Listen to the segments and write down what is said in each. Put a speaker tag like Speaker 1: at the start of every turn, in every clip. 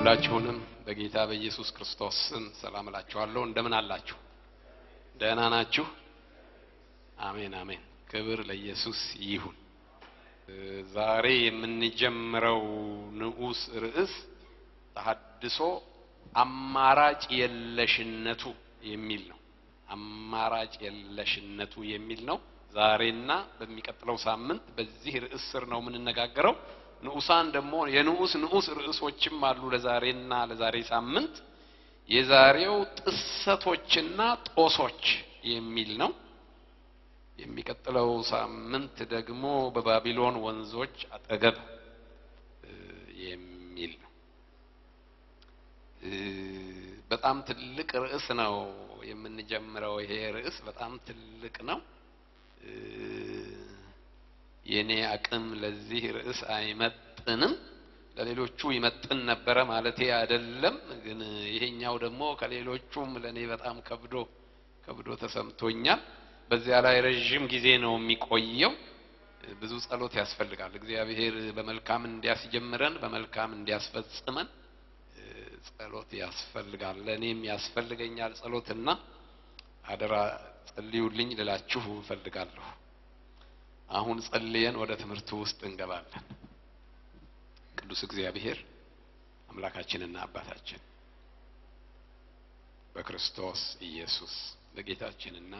Speaker 1: ሁላችሁንም በጌታ በኢየሱስ ክርስቶስ ስም ሰላም እላችኋለሁ። እንደምን አላችሁ? ደህና ናችሁ? አሜን አሜን። ክብር ለኢየሱስ ይሁን። ዛሬ የምንጀምረው ንዑስ ርዕስ ተሐድሶ አማራጭ የለሽነቱ የሚል ነው። አማራጭ የለሽነቱ የሚል ነው። ዛሬና በሚቀጥለው ሳምንት በዚህ ርዕስ ስር ነው የምንነጋገረው። ንዑሳን ደግሞ የንዑስ ንዑስ ርዕሶችም አሉ ለዛሬና ለዛሬ ሳምንት። የዛሬው ጥሰቶችና ጦሶች የሚል ነው። የሚቀጥለው ሳምንት ደግሞ በባቢሎን ወንዞች አጠገብ የሚል ነው። በጣም ትልቅ ርዕስ ነው የምንጀምረው። ይሄ ርዕስ በጣም ትልቅ ነው። የኔ አቅም ለዚህ ርዕስ አይመጥንም። ለሌሎቹ ይመጥን ነበረ ማለቴ አይደለም። ግን ይሄኛው ደግሞ ከሌሎቹም ለኔ በጣም ከብዶ ከብዶ ተሰምቶኛል። በዚያ ላይ ረዥም ጊዜ ነው የሚቆየው። ብዙ ጸሎት ያስፈልጋል። እግዚአብሔር በመልካም እንዲያስጀምረን በመልካም እንዲያስፈጽመን ጸሎት ያስፈልጋል። ለእኔም ያስፈልገኛል ጸሎትና አደራ ጸልዩልኝ ልላችሁ እፈልጋለሁ። አሁን ጸልየን ወደ ትምህርቱ ውስጥ እንገባለን። ቅዱስ እግዚአብሔር አምላካችንና አባታችን በክርስቶስ ኢየሱስ በጌታችንና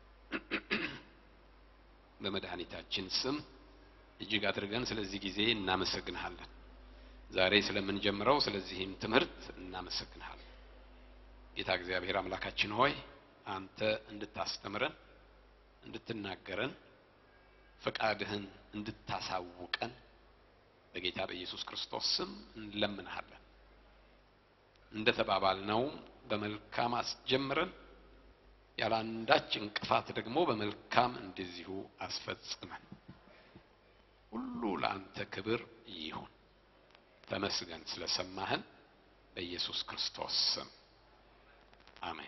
Speaker 1: በመድኃኒታችን ስም እጅግ አድርገን ስለዚህ ጊዜ እናመሰግንሃለን። ዛሬ ስለምንጀምረው ስለዚህም ትምህርት እናመሰግንሃለን። ጌታ እግዚአብሔር አምላካችን ሆይ አንተ እንድታስተምረን እንድትናገረን ፈቃድህን እንድታሳውቀን በጌታ በኢየሱስ ክርስቶስ ስም እንለምንሃለን። እንደ ተባባልነው በመልካም አስጀምረን ያለ አንዳች እንቅፋት ደግሞ በመልካም እንደዚሁ አስፈጽመን። ሁሉ ለአንተ ክብር ይሁን። ተመስገን ስለሰማህን በኢየሱስ ክርስቶስ ስም አሜን።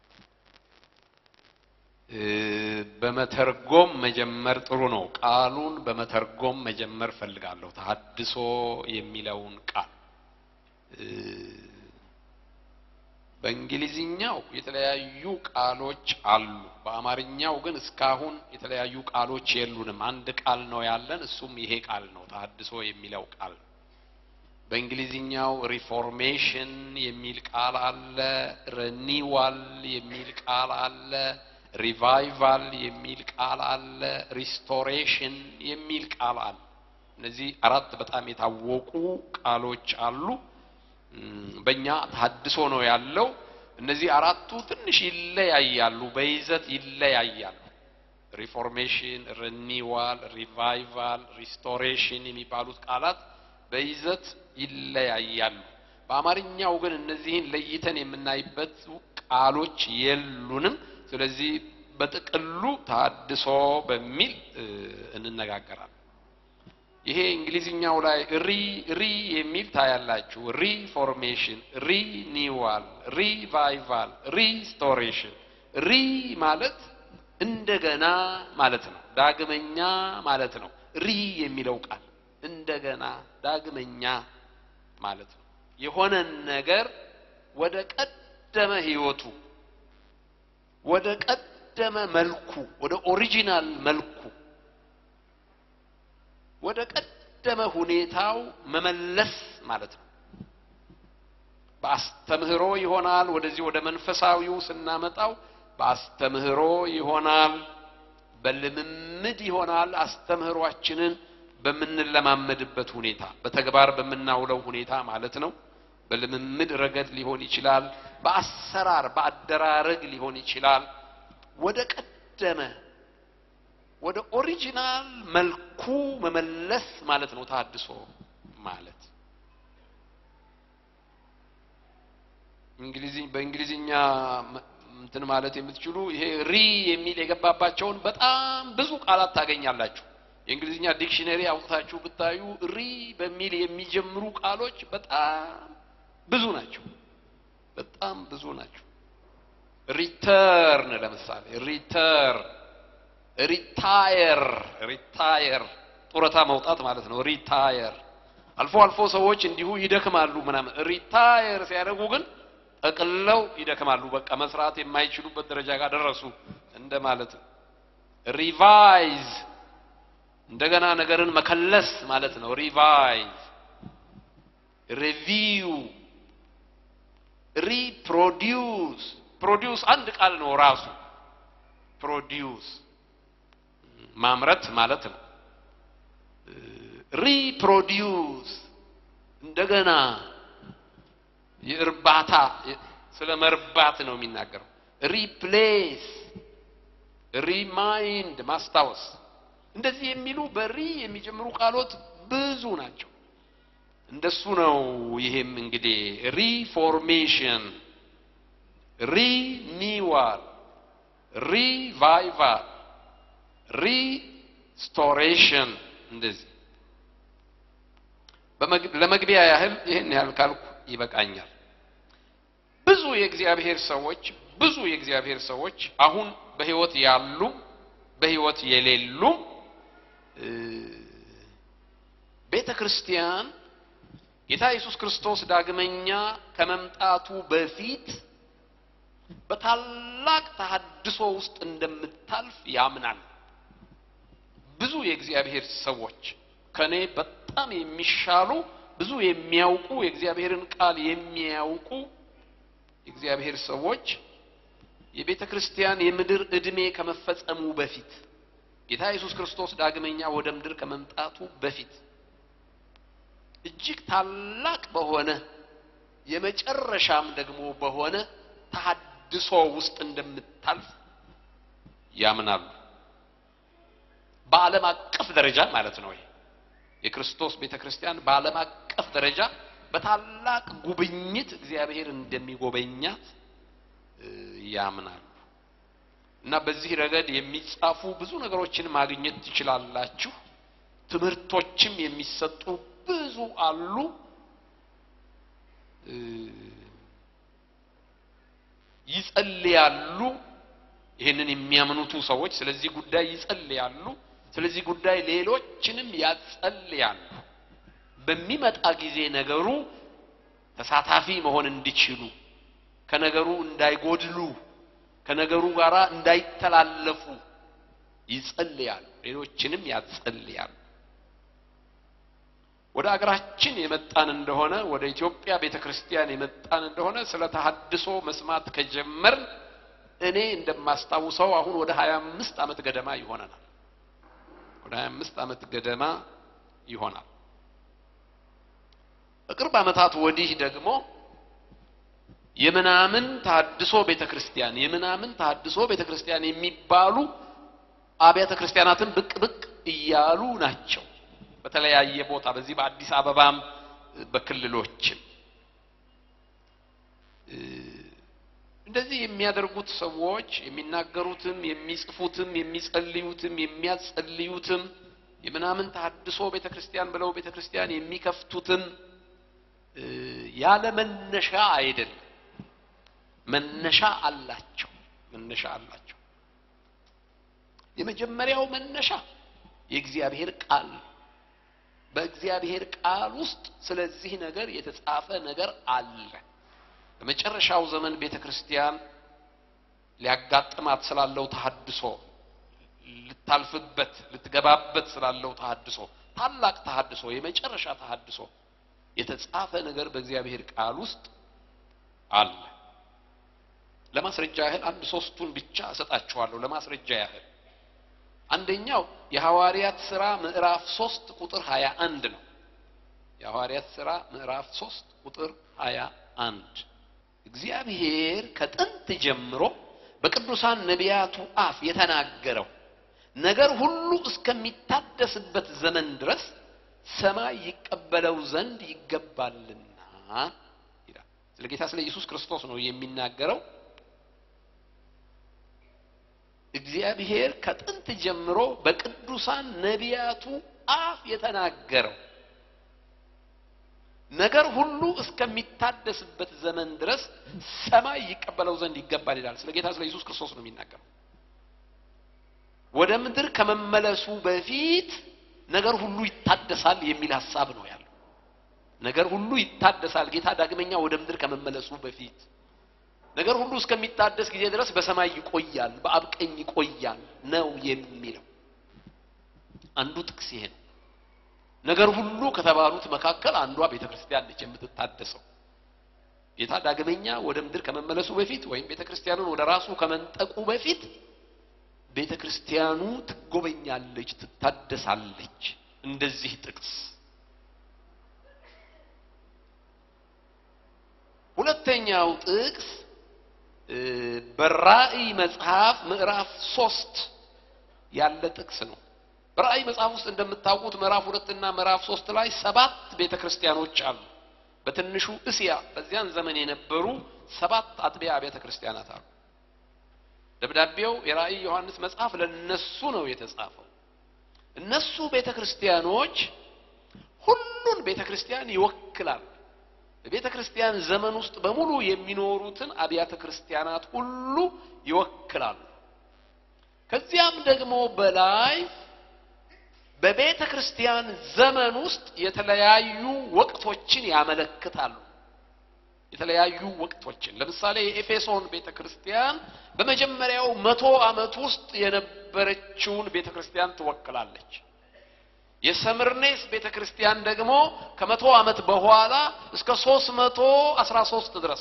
Speaker 1: በመተርጎም መጀመር ጥሩ ነው። ቃሉን በመተርጎም መጀመር ፈልጋለሁ። ተሐድሶ የሚለውን ቃል በእንግሊዝኛው የተለያዩ ቃሎች አሉ። በአማርኛው ግን እስካሁን የተለያዩ ቃሎች የሉንም። አንድ ቃል ነው ያለን፣ እሱም ይሄ ቃል ነው፣ ተሐድሶ የሚለው ቃል ነው። በእንግሊዝኛው ሪፎርሜሽን የሚል ቃል አለ፣ ረኒዋል የሚል ቃል አለ ሪቫይቫል የሚል ቃል አለ። ሪስቶሬሽን የሚል ቃል አለ። እነዚህ አራት በጣም የታወቁ ቃሎች አሉ። በእኛ ተሐድሶ ነው ያለው። እነዚህ አራቱ ትንሽ ይለያያሉ፣ በይዘት ይለያያሉ። ሪፎርሜሽን፣ ሪኒዋል፣ ሪቫይቫል፣ ሪስቶሬሽን የሚባሉት ቃላት በይዘት ይለያያሉ። በአማርኛው ግን እነዚህን ለይተን የምናይበት ቃሎች የሉንም። ስለዚህ በጥቅሉ ተሐድሶ በሚል እንነጋገራለን። ይሄ እንግሊዝኛው ላይ ሪ ሪ የሚል ታያላችሁ። ሪፎርሜሽን፣ ሪኒዋል፣ ሪቫይቫል፣ ሪስቶሬሽን። ሪ ማለት እንደገና ማለት ነው፣ ዳግመኛ ማለት ነው። ሪ የሚለው ቃል እንደገና ዳግመኛ ማለት ነው። የሆነን ነገር ወደ ቀደመ ህይወቱ ወደ ቀደመ መልኩ ወደ ኦሪጂናል መልኩ ወደ ቀደመ ሁኔታው መመለስ ማለት ነው። በአስተምህሮ ይሆናል። ወደዚህ ወደ መንፈሳዊው ስናመጣው በአስተምህሮ ይሆናል፣ በልምምድ ይሆናል። አስተምህሯችንን በምንለማመድበት ሁኔታ፣ በተግባር በምናውለው ሁኔታ ማለት ነው። በልምምድ ረገድ ሊሆን ይችላል። በአሰራር በአደራረግ ሊሆን ይችላል። ወደ ቀደመ ወደ ኦሪጂናል መልኩ መመለስ ማለት ነው ተሐድሶ ማለት። እንግሊዝ በእንግሊዝኛ እንትን ማለት የምትችሉ ይሄ ሪ የሚል የገባባቸውን በጣም ብዙ ቃላት ታገኛላችሁ። የእንግሊዝኛ ዲክሽነሪ አውጥታችሁ ብታዩ ሪ በሚል የሚጀምሩ ቃሎች በጣም ብዙ ናቸው። በጣም ብዙ ናቸው። ሪተርን ለምሳሌ ሪተርን፣ ሪታየር ሪታየር ጡረታ መውጣት ማለት ነው። ሪታየር አልፎ አልፎ ሰዎች እንዲሁ ይደክማሉ ምናምን። ሪታየር ሲያደርጉ ግን ጠቅለው ይደክማሉ። በቃ መስራት የማይችሉበት ደረጃ ጋር ደረሱ እንደማለት ነው። ሪቫይዝ እንደገና ነገርን መከለስ ማለት ነው። ሪቫይዝ፣ ሪቪው፣ ሪፕሮዲውስ። ፕሮዲውስ አንድ ቃል ነው ራሱ። ፕሮዲውስ ማምረት ማለት ነው። ሪፕሮዲውስ እንደገና የእርባታ ስለ መርባት ነው የሚናገረው። ሪፕሌስ፣ ሪማይንድ ማስታወስ እንደዚህ የሚሉ በሪ የሚጀምሩ ቃሎት ብዙ ናቸው። እንደሱ ነው። ይሄም እንግዲህ ሪፎርሜሽን፣ ሪኒዋል፣ ሪቫይቫል፣ ሪስቶሬሽን እንደዚህ ለመግቢያ ያህል ይህን ያህል ካልኩ ይበቃኛል። ብዙ የእግዚአብሔር ሰዎች ብዙ የእግዚአብሔር ሰዎች አሁን በሕይወት ያሉ በሕይወት የሌሉም ቤተ ክርስቲያን ጌታ ኢየሱስ ክርስቶስ ዳግመኛ ከመምጣቱ በፊት በታላቅ ተሐድሶ ውስጥ እንደምታልፍ ያምናል። ብዙ የእግዚአብሔር ሰዎች ከኔ በጣም የሚሻሉ ብዙ የሚያውቁ የእግዚአብሔርን ቃል የሚያውቁ የእግዚአብሔር ሰዎች የቤተ ክርስቲያን የምድር ዕድሜ ከመፈጸሙ በፊት ጌታ ኢየሱስ ክርስቶስ ዳግመኛ ወደ ምድር ከመምጣቱ በፊት እጅግ ታላቅ በሆነ የመጨረሻም ደግሞ በሆነ ተሐድሶ ውስጥ እንደምታልፍ ያምናሉ። በዓለም አቀፍ ደረጃ ማለት ነው። ይሄ የክርስቶስ ቤተ ክርስቲያን በዓለም አቀፍ ደረጃ በታላቅ ጉብኝት እግዚአብሔር እንደሚጎበኛት ያምናሉ። እና በዚህ ረገድ የሚጻፉ ብዙ ነገሮችን ማግኘት ትችላላችሁ። ትምህርቶችም የሚሰጡ ብዙ አሉ። ይጸልያሉ። ይህንን የሚያምኑቱ ሰዎች ስለዚህ ጉዳይ ይጸልያሉ። ስለዚህ ጉዳይ ሌሎችንም ያጸልያሉ። በሚመጣ ጊዜ ነገሩ ተሳታፊ መሆን እንዲችሉ ከነገሩ እንዳይጎድሉ ከነገሩ ጋር እንዳይተላለፉ ይጸልያሉ። ሌሎችንም ያጸልያሉ። ወደ አገራችን የመጣን እንደሆነ ወደ ኢትዮጵያ ቤተ ክርስቲያን የመጣን እንደሆነ ስለ ተሐድሶ መስማት ከጀመርን እኔ እንደማስታውሰው አሁን ወደ ሀያ አምስት ዓመት ገደማ ይሆነናል። ወደ ሀያ አምስት ዓመት ገደማ ይሆናል። በቅርብ ዓመታት ወዲህ ደግሞ የምናምን ተሐድሶ ቤተ ክርስቲያን የምናምን ተሐድሶ ቤተ ክርስቲያን የሚባሉ አብያተ ክርስቲያናትን ብቅ ብቅ እያሉ ናቸው። በተለያየ ቦታ በዚህ በአዲስ አበባም በክልሎችም እንደዚህ የሚያደርጉት ሰዎች የሚናገሩትም የሚጽፉትም የሚጸልዩትም የሚያጸልዩትም የምናምን ተሐድሶ ቤተ ክርስቲያን ብለው ቤተ ክርስቲያን የሚከፍቱትም ያለ መነሻ አይደለም። መነሻ አላቸው። መነሻ አላቸው። የመጀመሪያው መነሻ የእግዚአብሔር ቃል ነው። በእግዚአብሔር ቃል ውስጥ ስለዚህ ነገር የተጻፈ ነገር አለ። በመጨረሻው ዘመን ቤተ ክርስቲያን ሊያጋጥማት ስላለው ተሐድሶ ልታልፍበት ልትገባበት ስላለው ተሐድሶ ታላቅ ተሐድሶ የመጨረሻ ተሐድሶ የተጻፈ ነገር በእግዚአብሔር ቃል ውስጥ አለ። ለማስረጃ ያህል አንድ ሶስቱን ብቻ እሰጣችኋለሁ። ለማስረጃ ያህል አንደኛው የሐዋርያት ሥራ ምዕራፍ ሶስት ቁጥር ሀያ አንድ ነው። የሐዋርያት ሥራ ምዕራፍ ሶስት ቁጥር ሀያ አንድ እግዚአብሔር ከጥንት ጀምሮ በቅዱሳን ነቢያቱ አፍ የተናገረው ነገር ሁሉ እስከሚታደስበት ዘመን ድረስ ሰማይ ይቀበለው ዘንድ ይገባልና ይላል። ስለ ጌታ ስለ ኢየሱስ ክርስቶስ ነው የሚናገረው። እግዚአብሔር ከጥንት ጀምሮ በቅዱሳን ነቢያቱ አፍ የተናገረው ነገር ሁሉ እስከሚታደስበት ዘመን ድረስ ሰማይ ይቀበለው ዘንድ ይገባል ይላል። ስለ ጌታ ስለ ኢየሱስ ክርስቶስ ነው የሚናገረው። ወደ ምድር ከመመለሱ በፊት ነገር ሁሉ ይታደሳል የሚል ሀሳብ ነው ያለው። ነገር ሁሉ ይታደሳል ጌታ ዳግመኛ ወደ ምድር ከመመለሱ በፊት ነገር ሁሉ እስከሚታደስ ጊዜ ድረስ በሰማይ ይቆያል በአብ ቀኝ ይቆያል ነው የሚለው አንዱ ጥቅስ ይሄ ነው ነገር ሁሉ ከተባሉት መካከል አንዷ ቤተ ክርስቲያን ነች የምትታደሰው ጌታ ዳግመኛ ወደ ምድር ከመመለሱ በፊት ወይም ቤተ ክርስቲያኑን ወደ ራሱ ከመንጠቁ በፊት ቤተ ክርስቲያኑ ትጎበኛለች ትታደሳለች እንደዚህ ጥቅስ ሁለተኛው ጥቅስ በራእይ መጽሐፍ ምዕራፍ ሶስት ያለ ጥቅስ ነው በራእይ መጽሐፍ ውስጥ እንደምታውቁት ምዕራፍ ሁለትና ምዕራፍ ሶስት ላይ ሰባት ቤተ ክርስቲያኖች አሉ በትንሹ እስያ በዚያን ዘመን የነበሩ ሰባት አጥቢያ ቤተ ክርስቲያናት አሉ ደብዳቤው የራእይ ዮሐንስ መጽሐፍ ለነሱ ነው የተጻፈው እነሱ ቤተ ክርስቲያኖች ሁሉን ቤተ ክርስቲያን ይወክላል በቤተ ክርስቲያን ዘመን ውስጥ በሙሉ የሚኖሩትን አብያተ ክርስቲያናት ሁሉ ይወክላሉ ከዚያም ደግሞ በላይ በቤተ ክርስቲያን ዘመን ውስጥ የተለያዩ ወቅቶችን ያመለክታሉ የተለያዩ ወቅቶችን ለምሳሌ የኤፌሶን ቤተ ክርስቲያን በመጀመሪያው መቶ ዓመት ውስጥ የነበረችውን ቤተ ክርስቲያን ትወክላለች የሰምርኔስ ቤተ ክርስቲያን ደግሞ ከመቶ ዓመት በኋላ እስከ ሶስት መቶ አስራ ሶስት ድረስ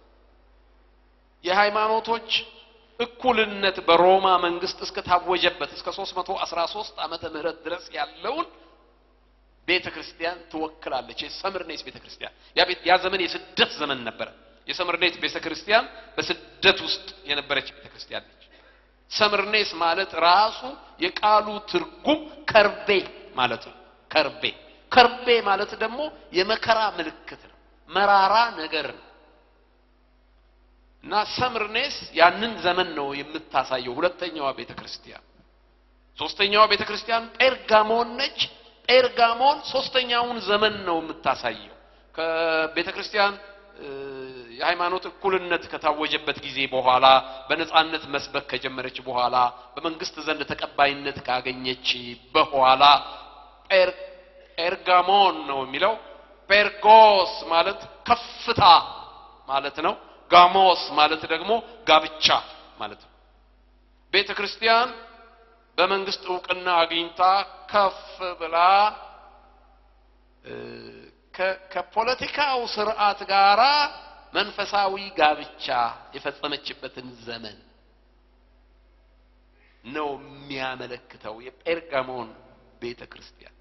Speaker 1: የሃይማኖቶች እኩልነት በሮማ መንግስት እስከታወጀበት እስከ 313 ዓመተ ምህረት ድረስ ያለውን ቤተ ክርስቲያን ትወክላለች የሰምርኔስ ቤተ ክርስቲያን ያ ዘመን የስደት ዘመን ነበረ የሰምርኔስ ቤተ ክርስቲያን በስደት ውስጥ የነበረች ቤተ ክርስቲያን ነች ሰምርኔስ ማለት ራሱ የቃሉ ትርጉም ከርቤ ማለት ነው ከርቤ ከርቤ ማለት ደግሞ የመከራ ምልክት ነው መራራ ነገር ነው እና ሰምርኔስ ያንን ዘመን ነው የምታሳየው ሁለተኛዋ ቤተ ክርስቲያን ሶስተኛዋ ቤተ ክርስቲያን ጴርጋሞን ነች ጴርጋሞን ሶስተኛውን ዘመን ነው የምታሳየው ከቤተ ክርስቲያን የሃይማኖት እኩልነት ከታወጀበት ጊዜ በኋላ በነጻነት መስበክ ከጀመረች በኋላ በመንግስት ዘንድ ተቀባይነት ካገኘች በኋላ ጴርጋሞን ነው የሚለው ጴርጎስ ማለት ከፍታ ማለት ነው ጋሞስ ማለት ደግሞ ጋብቻ ማለት ነው ቤተ ክርስቲያን በመንግስት እውቅና አግኝታ ከፍ ብላ ከፖለቲካው ስርዓት ጋራ መንፈሳዊ ጋብቻ የፈጸመችበትን ዘመን ነው የሚያመለክተው የጴርጋሞን ቤተ ክርስቲያን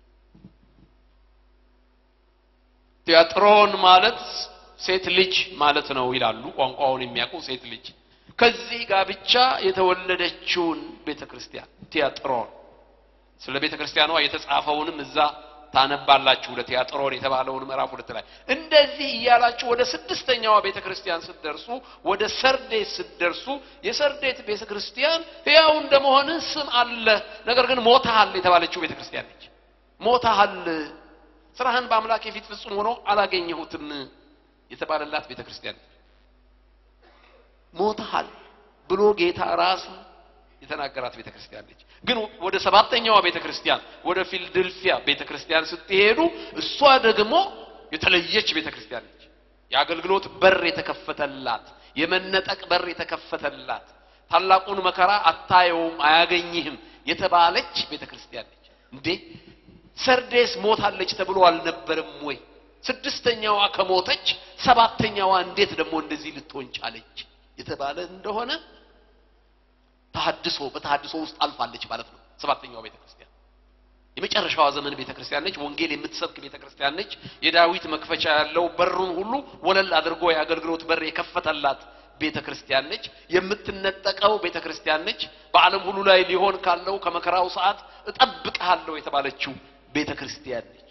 Speaker 1: ቲያጥሮን ማለት ሴት ልጅ ማለት ነው ይላሉ ቋንቋውን የሚያውቁ ሴት ልጅ ከዚህ ጋብቻ የተወለደችውን ቤተ ክርስቲያን ቲያጥሮን ስለ ቤተ ክርስቲያኗ የተጻፈውንም እዛ ታነባላችሁ ለቲያጥሮን የተባለውን ምዕራፍ ሁለት ላይ እንደዚህ እያላችሁ ወደ ስድስተኛዋ ቤተ ክርስቲያን ስትደርሱ ወደ ሰርዴት ስትደርሱ የሰርዴት ቤተ ክርስቲያን ሕያው እንደመሆን ስም አለ ነገር ግን ሞታሃል የተባለችው ቤተ ክርስቲያን ነች ሞታሃል ስራህን በአምላክ የፊት ፍጹም ሆኖ አላገኘሁትም የተባለላት ቤተ ክርስቲያን ነች ሞታሃል ብሎ ጌታ ራሱ የተናገራት ቤተ ክርስቲያን ነች ግን ወደ ሰባተኛዋ ቤተ ክርስቲያን ወደ ፊልድልፊያ ቤተ ክርስቲያን ስትሄዱ እሷ ደግሞ የተለየች ቤተ ክርስቲያን ነች የአገልግሎት በር የተከፈተላት የመነጠቅ በር የተከፈተላት ታላቁን መከራ አታየውም አያገኝህም የተባለች ቤተ ክርስቲያን ነች እንዴ ሰርዴስ ሞታለች ተብሎ አልነበረም ወይ ስድስተኛዋ ከሞተች ሰባተኛዋ እንዴት ደግሞ እንደዚህ ልትሆን ቻለች የተባለ እንደሆነ ተሐድሶ በተሐድሶ ውስጥ አልፋለች ማለት ነው ሰባተኛዋ ቤተ ክርስቲያን የመጨረሻዋ ዘመን ቤተ ክርስቲያን ነች ወንጌል የምትሰብክ ቤተ ክርስቲያን ነች የዳዊት መክፈቻ ያለው በሩን ሁሉ ወለል አድርጎ የአገልግሎት በር የከፈተላት ቤተ ክርስቲያን ነች የምትነጠቀው ቤተ ክርስቲያን ነች በዓለም ሁሉ ላይ ሊሆን ካለው ከመከራው ሰዓት እጠብቅሃለሁ የተባለችው ቤተ ክርስቲያን ነች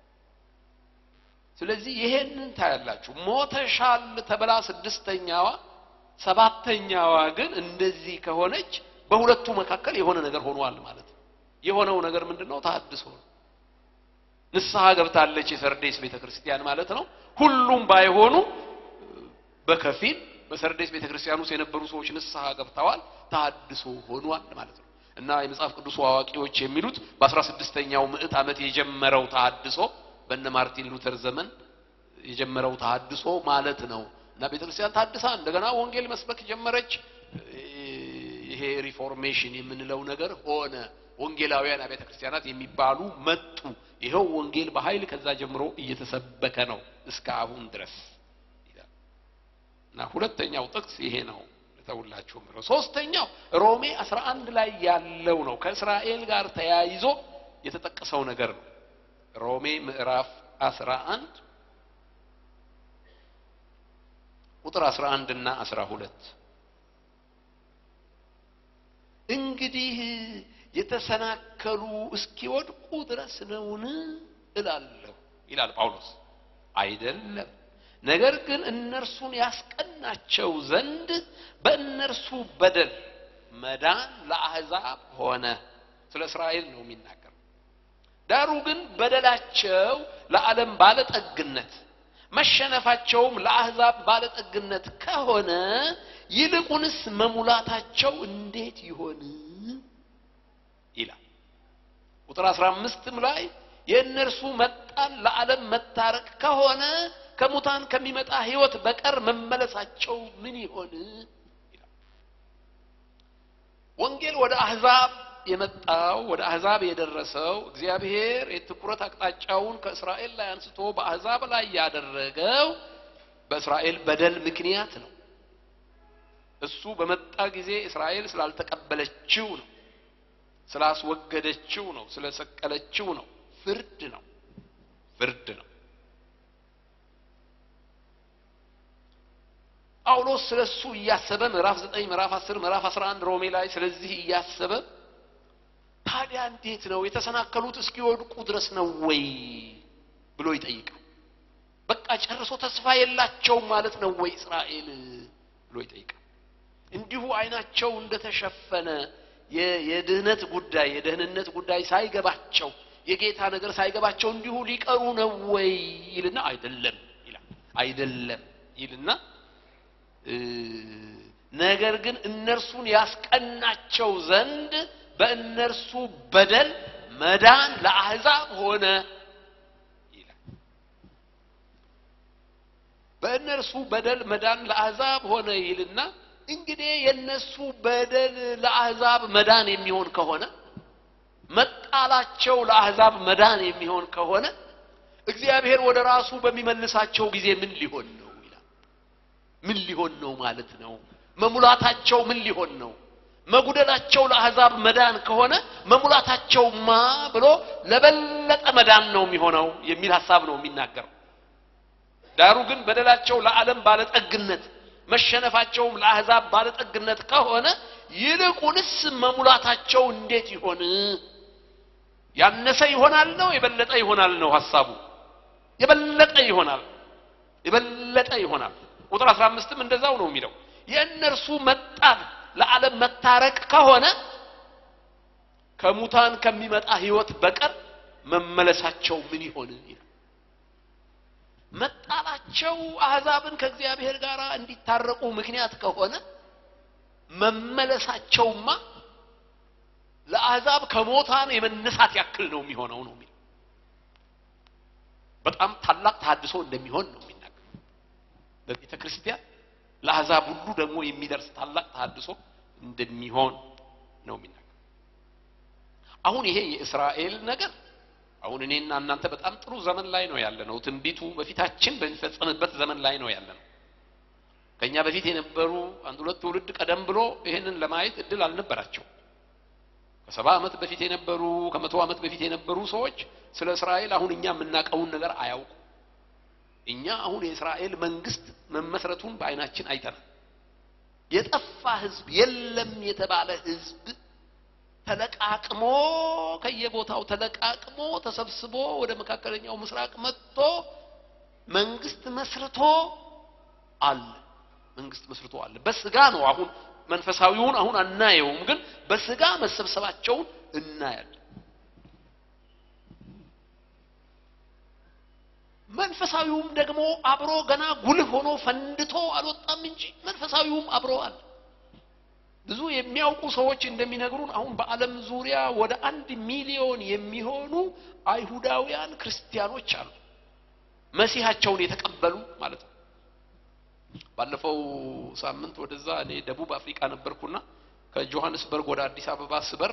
Speaker 1: ስለዚህ ይሄንን ታያላችሁ ሞተሻል ተብላ ስድስተኛዋ ሰባተኛዋ ግን እንደዚህ ከሆነች በሁለቱ መካከል የሆነ ነገር ሆኗል ማለት ነው የሆነው ነገር ምንድነው ተሐድሶ ነው ንስሐ ገብታለች የሰርዴስ ቤተ ክርስቲያን ማለት ነው ሁሉም ባይሆኑ በከፊል በሰርዴስ ቤተ ክርስቲያን ውስጥ የነበሩ ሰዎች ንስሐ ገብተዋል ተሐድሶ ሆኗል ማለት ነው እና የመጽሐፍ ቅዱስ አዋቂዎች የሚሉት በአስራ ስድስተኛው ምዕት ዓመት የጀመረው ተሐድሶ በነ ማርቲን ሉተር ዘመን የጀመረው ተሐድሶ ማለት ነው እና ቤተክርስቲያን ታድሳ እንደገና ወንጌል መስበክ ጀመረች። ይሄ ሪፎርሜሽን የምንለው ነገር ሆነ። ወንጌላውያን አብያተ ክርስቲያናት የሚባሉ መጡ። ይኸው ወንጌል በኃይል ከዛ ጀምሮ እየተሰበከ ነው እስከ አሁን ድረስ ይላል እና ሁለተኛው ጥቅስ ይሄ ነው ልተውላችሁ ምለው። ሶስተኛው ሮሜ 11 ላይ ያለው ነው። ከእስራኤል ጋር ተያይዞ የተጠቀሰው ነገር ነው። ሮሜ ምዕራፍ 11 ቁጥር 11 እና 12 እንግዲህ የተሰናከሉ እስኪወድቁ ድረስ ነውን እላለሁ ይላል ጳውሎስ። አይደለም፣ ነገር ግን እነርሱን ያስቀናቸው ዘንድ በእነርሱ በደል መዳን ለአሕዛብ ሆነ። ስለ እስራኤል ነው የሚናገር። ዳሩ ግን በደላቸው ለዓለም ባለጠግነት መሸነፋቸውም ለአሕዛብ ባለጠግነት ከሆነ ይልቁንስ መሙላታቸው እንዴት ይሆን ይላል። ቁጥር አስራ አምስትም ላይ የእነርሱ መጣል ለዓለም መታረቅ ከሆነ ከሙታን ከሚመጣ ሕይወት በቀር መመለሳቸው ምን ይሆን ይላል። ወንጌል ወደ አሕዛብ የመጣው ወደ አሕዛብ የደረሰው እግዚአብሔር የትኩረት አቅጣጫውን ከእስራኤል ላይ አንስቶ በአሕዛብ ላይ ያደረገው በእስራኤል በደል ምክንያት ነው። እሱ በመጣ ጊዜ እስራኤል ስላልተቀበለችው ነው፣ ስላስወገደችው ነው፣ ስለሰቀለችው ነው። ፍርድ ነው፣ ፍርድ ነው። ጳውሎስ ስለ እሱ እያሰበ ምዕራፍ ዘጠኝ ምዕራፍ አስር ምዕራፍ አስራ አንድ ሮሜ ላይ ስለዚህ እያሰበ ታዲያ እንዴት ነው የተሰናከሉት እስኪወድቁ ድረስ ነው ወይ ብሎ ይጠይቃል። በቃ ጨርሶ ተስፋ የላቸውም ማለት ነው ወይ እስራኤል ብሎ ይጠይቃል። እንዲሁ አይናቸው እንደተሸፈነ የድህነት ጉዳይ የደህንነት ጉዳይ ሳይገባቸው የጌታ ነገር ሳይገባቸው እንዲሁ ሊቀሩ ነው ወይ ይልና አይደለም ይላል። አይደለም ይልና ነገር ግን እነርሱን ያስቀናቸው ዘንድ በእነርሱ በደል መዳን ለአሕዛብ ሆነ ይላል። በእነርሱ በደል መዳን ለአሕዛብ ሆነ ይልና እንግዲህ የእነሱ በደል ለአሕዛብ መዳን የሚሆን ከሆነ መጣላቸው ለአሕዛብ መዳን የሚሆን ከሆነ እግዚአብሔር ወደ ራሱ በሚመልሳቸው ጊዜ ምን ሊሆን ነው ይላል። ምን ሊሆን ነው ማለት ነው? መሙላታቸው ምን ሊሆን ነው? መጉደላቸው ለአሕዛብ መዳን ከሆነ መሙላታቸውማ ብሎ ለበለጠ መዳን ነው የሚሆነው የሚል ሐሳብ ነው የሚናገረው። ዳሩ ግን በደላቸው ለዓለም ባለጠግነት መሸነፋቸውም ለአሕዛብ ባለጠግነት ከሆነ ይልቁንስ መሙላታቸው እንዴት ይሆን? ያነሰ ይሆናል ነው የበለጠ ይሆናል ነው ሐሳቡ። የበለጠ ይሆናል፣ የበለጠ ይሆናል። ቁጥር አስራ አምስትም እንደዛው ነው የሚለው የእነርሱ መጣል ለዓለም መታረቅ ከሆነ ከሙታን ከሚመጣ ሕይወት በቀር መመለሳቸው ምን ይሆን ይላል። መጣላቸው አሕዛብን ከእግዚአብሔር ጋር እንዲታረቁ ምክንያት ከሆነ መመለሳቸውማ ለአሕዛብ ከሞታን የመነሳት ያክል ነው የሚሆነው ነው የሚለው። በጣም ታላቅ ተሐድሶ እንደሚሆን ነው የሚናገር በቤተ ክርስቲያን ለአሕዛብ ሁሉ ደግሞ የሚደርስ ታላቅ ተሐድሶ እንደሚሆን ነው የሚናገር። አሁን ይሄ የእስራኤል ነገር አሁን እኔና እናንተ በጣም ጥሩ ዘመን ላይ ነው ያለ ነው። ትንቢቱ በፊታችን በሚፈጸምበት ዘመን ላይ ነው ያለ ነው። ከኛ በፊት የነበሩ አንድ ሁለት ትውልድ ቀደም ብሎ ይሄንን ለማየት እድል አልነበራቸው። ከሰባ ዓመት በፊት የነበሩ ከመቶ ዓመት በፊት የነበሩ ሰዎች ስለ እስራኤል አሁን እኛ የምናውቀውን ነገር አያውቁ። እኛ አሁን የእስራኤል መንግስት መመስረቱን በዓይናችን አይተናል። የጠፋ ህዝብ የለም የተባለ ህዝብ ተለቃቅሞ ከየቦታው ተለቃቅሞ ተሰብስቦ ወደ መካከለኛው ምስራቅ መጥቶ መንግስት መስርቶ አለ። መንግስት መስርቶ አለ። በስጋ ነው አሁን መንፈሳዊውን አሁን አናየውም፣ ግን በስጋ መሰብሰባቸውን እናያለን። መንፈሳዊውም ደግሞ አብሮ ገና ጉልህ ሆኖ ፈንድቶ አልወጣም እንጂ መንፈሳዊውም አብሮ አለ። ብዙ የሚያውቁ ሰዎች እንደሚነግሩን አሁን በዓለም ዙሪያ ወደ አንድ ሚሊዮን የሚሆኑ አይሁዳውያን ክርስቲያኖች አሉ። መሲሐቸውን የተቀበሉ ማለት ነው። ባለፈው ሳምንት ወደዛ እኔ ደቡብ አፍሪካ ነበርኩና ከጆሃንስበርግ ወደ አዲስ አበባ ስበር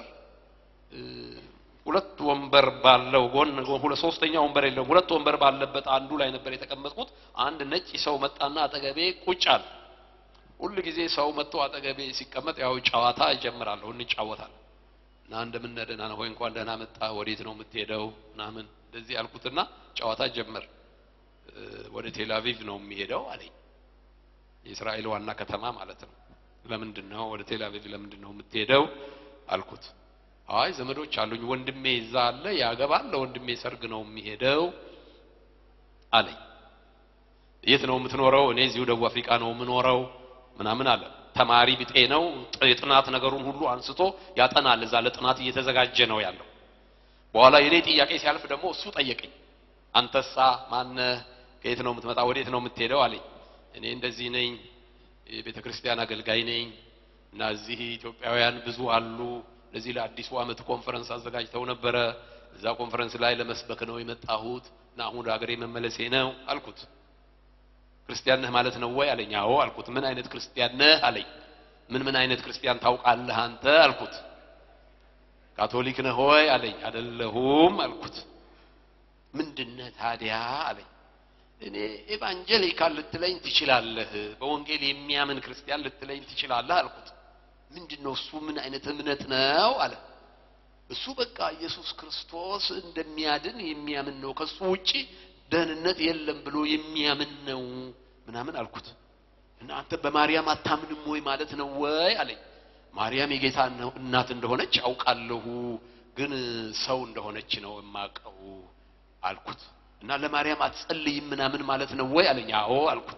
Speaker 1: ሁለት ወንበር ባለው ጎን ሁለት ሶስተኛ ወንበር የለውም። ሁለት ወንበር ባለበት አንዱ ላይ ነበር የተቀመጥኩት። አንድ ነጭ ሰው መጣና አጠገቤ ቁጭ አለ። ሁል ጊዜ ሰው መጥቶ አጠገቤ ሲቀመጥ ያው ጨዋታ እጀምራለሁ፣ እንጫወታለን እና እንደምን ነህ ደህና ነህ ወይ እንኳን ደህና መጣ ወዴት ነው የምትሄደው ምናምን እንደዚህ አልኩትና ጨዋታ ጀመር። ወደ ቴል አቪቭ ነው የሚሄደው አለኝ። የእስራኤል ዋና ከተማ ማለት ነው። ለምንድን ነው ወደ ቴል አቪቭ ለምንድን ነው የምትሄደው አልኩት። አይ ዘመዶች አሉኝ፣ ወንድሜ እዛ አለ ያገባል፣ ለወንድሜ ሰርግ ነው የሚሄደው አለኝ። የት ነው የምትኖረው? እኔ እዚሁ ደቡብ አፍሪካ ነው የምኖረው ምናምን አለ። ተማሪ ብጤ ነው። የጥናት ነገሩን ሁሉ አንስቶ ያጠናል። እዛ ለጥናት እየተዘጋጀ ነው ያለው። በኋላ የኔ ጥያቄ ሲያልፍ ደግሞ እሱ ጠየቀኝ። አንተሳ ማነህ? ከየት ነው የምትመጣ? ወዴት ነው የምትሄደው አለኝ። እኔ እንደዚህ ነኝ፣ የቤተ ክርስቲያን አገልጋይ ነኝ እና እዚህ ኢትዮጵያውያን ብዙ አሉ። ለዚህ ለአዲሱ ዓመት ኮንፈረንስ አዘጋጅተው ነበረ። እዛ ኮንፈረንስ ላይ ለመስበክ ነው የመጣሁት እና አሁን ወደ ሀገሬ መመለሴ ነው አልኩት። ክርስቲያን ነህ ማለት ነው ወይ አለኝ። አዎ አልኩት። ምን አይነት ክርስቲያን ነህ አለኝ። ምን ምን አይነት ክርስቲያን ታውቃለህ አንተ አልኩት። ካቶሊክ ነህ ወይ አለኝ። አይደለሁም አልኩት። ምንድነህ ታዲያ አለኝ። እኔ ኤቫንጀሊካል ልትለኝ ትችላለህ፣ በወንጌል የሚያምን ክርስቲያን ልትለኝ ትችላለህ አልኩት። ምንድነው እሱ? ምን አይነት እምነት ነው አለ። እሱ በቃ ኢየሱስ ክርስቶስ እንደሚያድን የሚያምን ነው፣ ከሱ ውጪ ደህንነት የለም ብሎ የሚያምን ነው ምናምን አልኩት። እና አንተ በማርያም አታምንም ወይ ማለት ነው ወይ አለኝ። ማርያም የጌታ እናት እንደሆነች አውቃለሁ፣ ግን ሰው እንደሆነች ነው የማውቀው አልኩት። እና ለማርያም አትጸልይም ምናምን ማለት ነው ወይ አለኝ። አዎ አልኩት።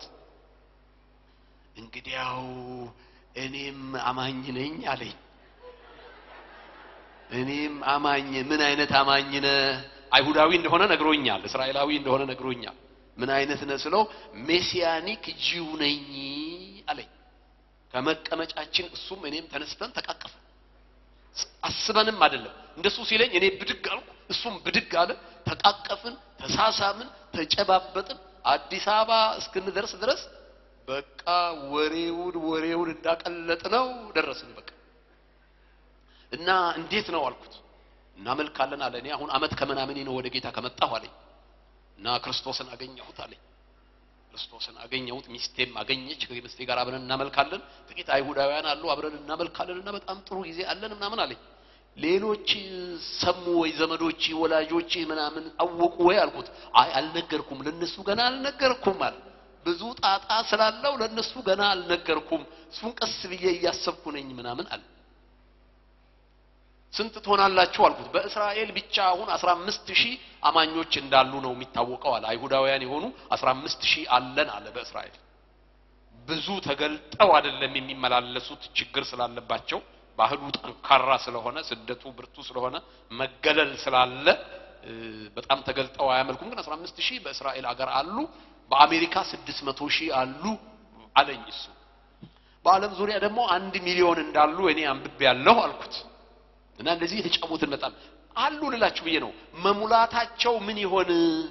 Speaker 1: እንግዲያው እኔም አማኝ ነኝ አለኝ። እኔም አማኝ ምን አይነት አማኝ ነህ? አይሁዳዊ እንደሆነ ነግሮኛል። እስራኤላዊ እንደሆነ ነግሮኛል። ምን አይነት ነህ ስለው ሜሲያኒክ ጂው ነኝ አለኝ። ከመቀመጫችን እሱም እኔም ተነስተን ተቃቀፈ። አስበንም አይደለም እንደሱ ሲለኝ እኔ ብድግ አልኩ፣ እሱም ብድግ አለ። ተቃቀፍን፣ ተሳሳምን፣ ተጨባበጥን። አዲስ አበባ እስክንደርስ ድረስ በቃ ወሬውን ወሬውን እንዳቀለጥ ነው ደረስን። በቃ እና እንዴት ነው አልኩት። እናመልካለን አለ። እኔ አሁን አመት ከምናምን ነው ወደ ጌታ ከመጣሁ አለኝ። እና ክርስቶስን አገኘሁት አለኝ። ክርስቶስን አገኘሁት፣ ሚስቴም አገኘች። ከሚስቴ ጋር አብረን እናመልካለን። ጥቂት አይሁዳውያን አሉ፣ አብረን እናመልካለን እና በጣም ጥሩ ጊዜ አለን ምናምን አለኝ። ሌሎች ሰሙ ወይ ዘመዶች፣ ወላጆች ምናምን አወቁ ወይ አልኩት። አይ አልነገርኩም፣ ለነሱ ገና አልነገርኩም አለ። ብዙ ጣጣ ስላለው ለነሱ ገና አልነገርኩም፣ እሱን ቀስ ብዬ እያሰብኩ ነኝ ምናምን አለ። ስንት ትሆናላችሁ አልኩት። በእስራኤል ብቻ አሁን 15 ሺህ አማኞች እንዳሉ ነው የሚታወቀው አለ። አይሁዳውያን የሆኑ 15 ሺህ አለን አለ በእስራኤል። ብዙ ተገልጠው አይደለም የሚመላለሱት ችግር ስላለባቸው ባህሉ ጠንካራ ስለሆነ ስደቱ ብርቱ ስለሆነ መገለል ስላለ በጣም ተገልጠው አያመልኩም። ግን 15 ሺህ በእስራኤል አገር አሉ። በአሜሪካ 600 ሺህ አሉ አለኝ እሱ። በዓለም ዙሪያ ደግሞ አንድ ሚሊዮን እንዳሉ እኔ አንብቤ ያለሁ አልኩት። እና እንደዚህ የተጫወትን በጣም አሉ ልላችሁ ብዬ ነው። መሙላታቸው ምን ይሆን?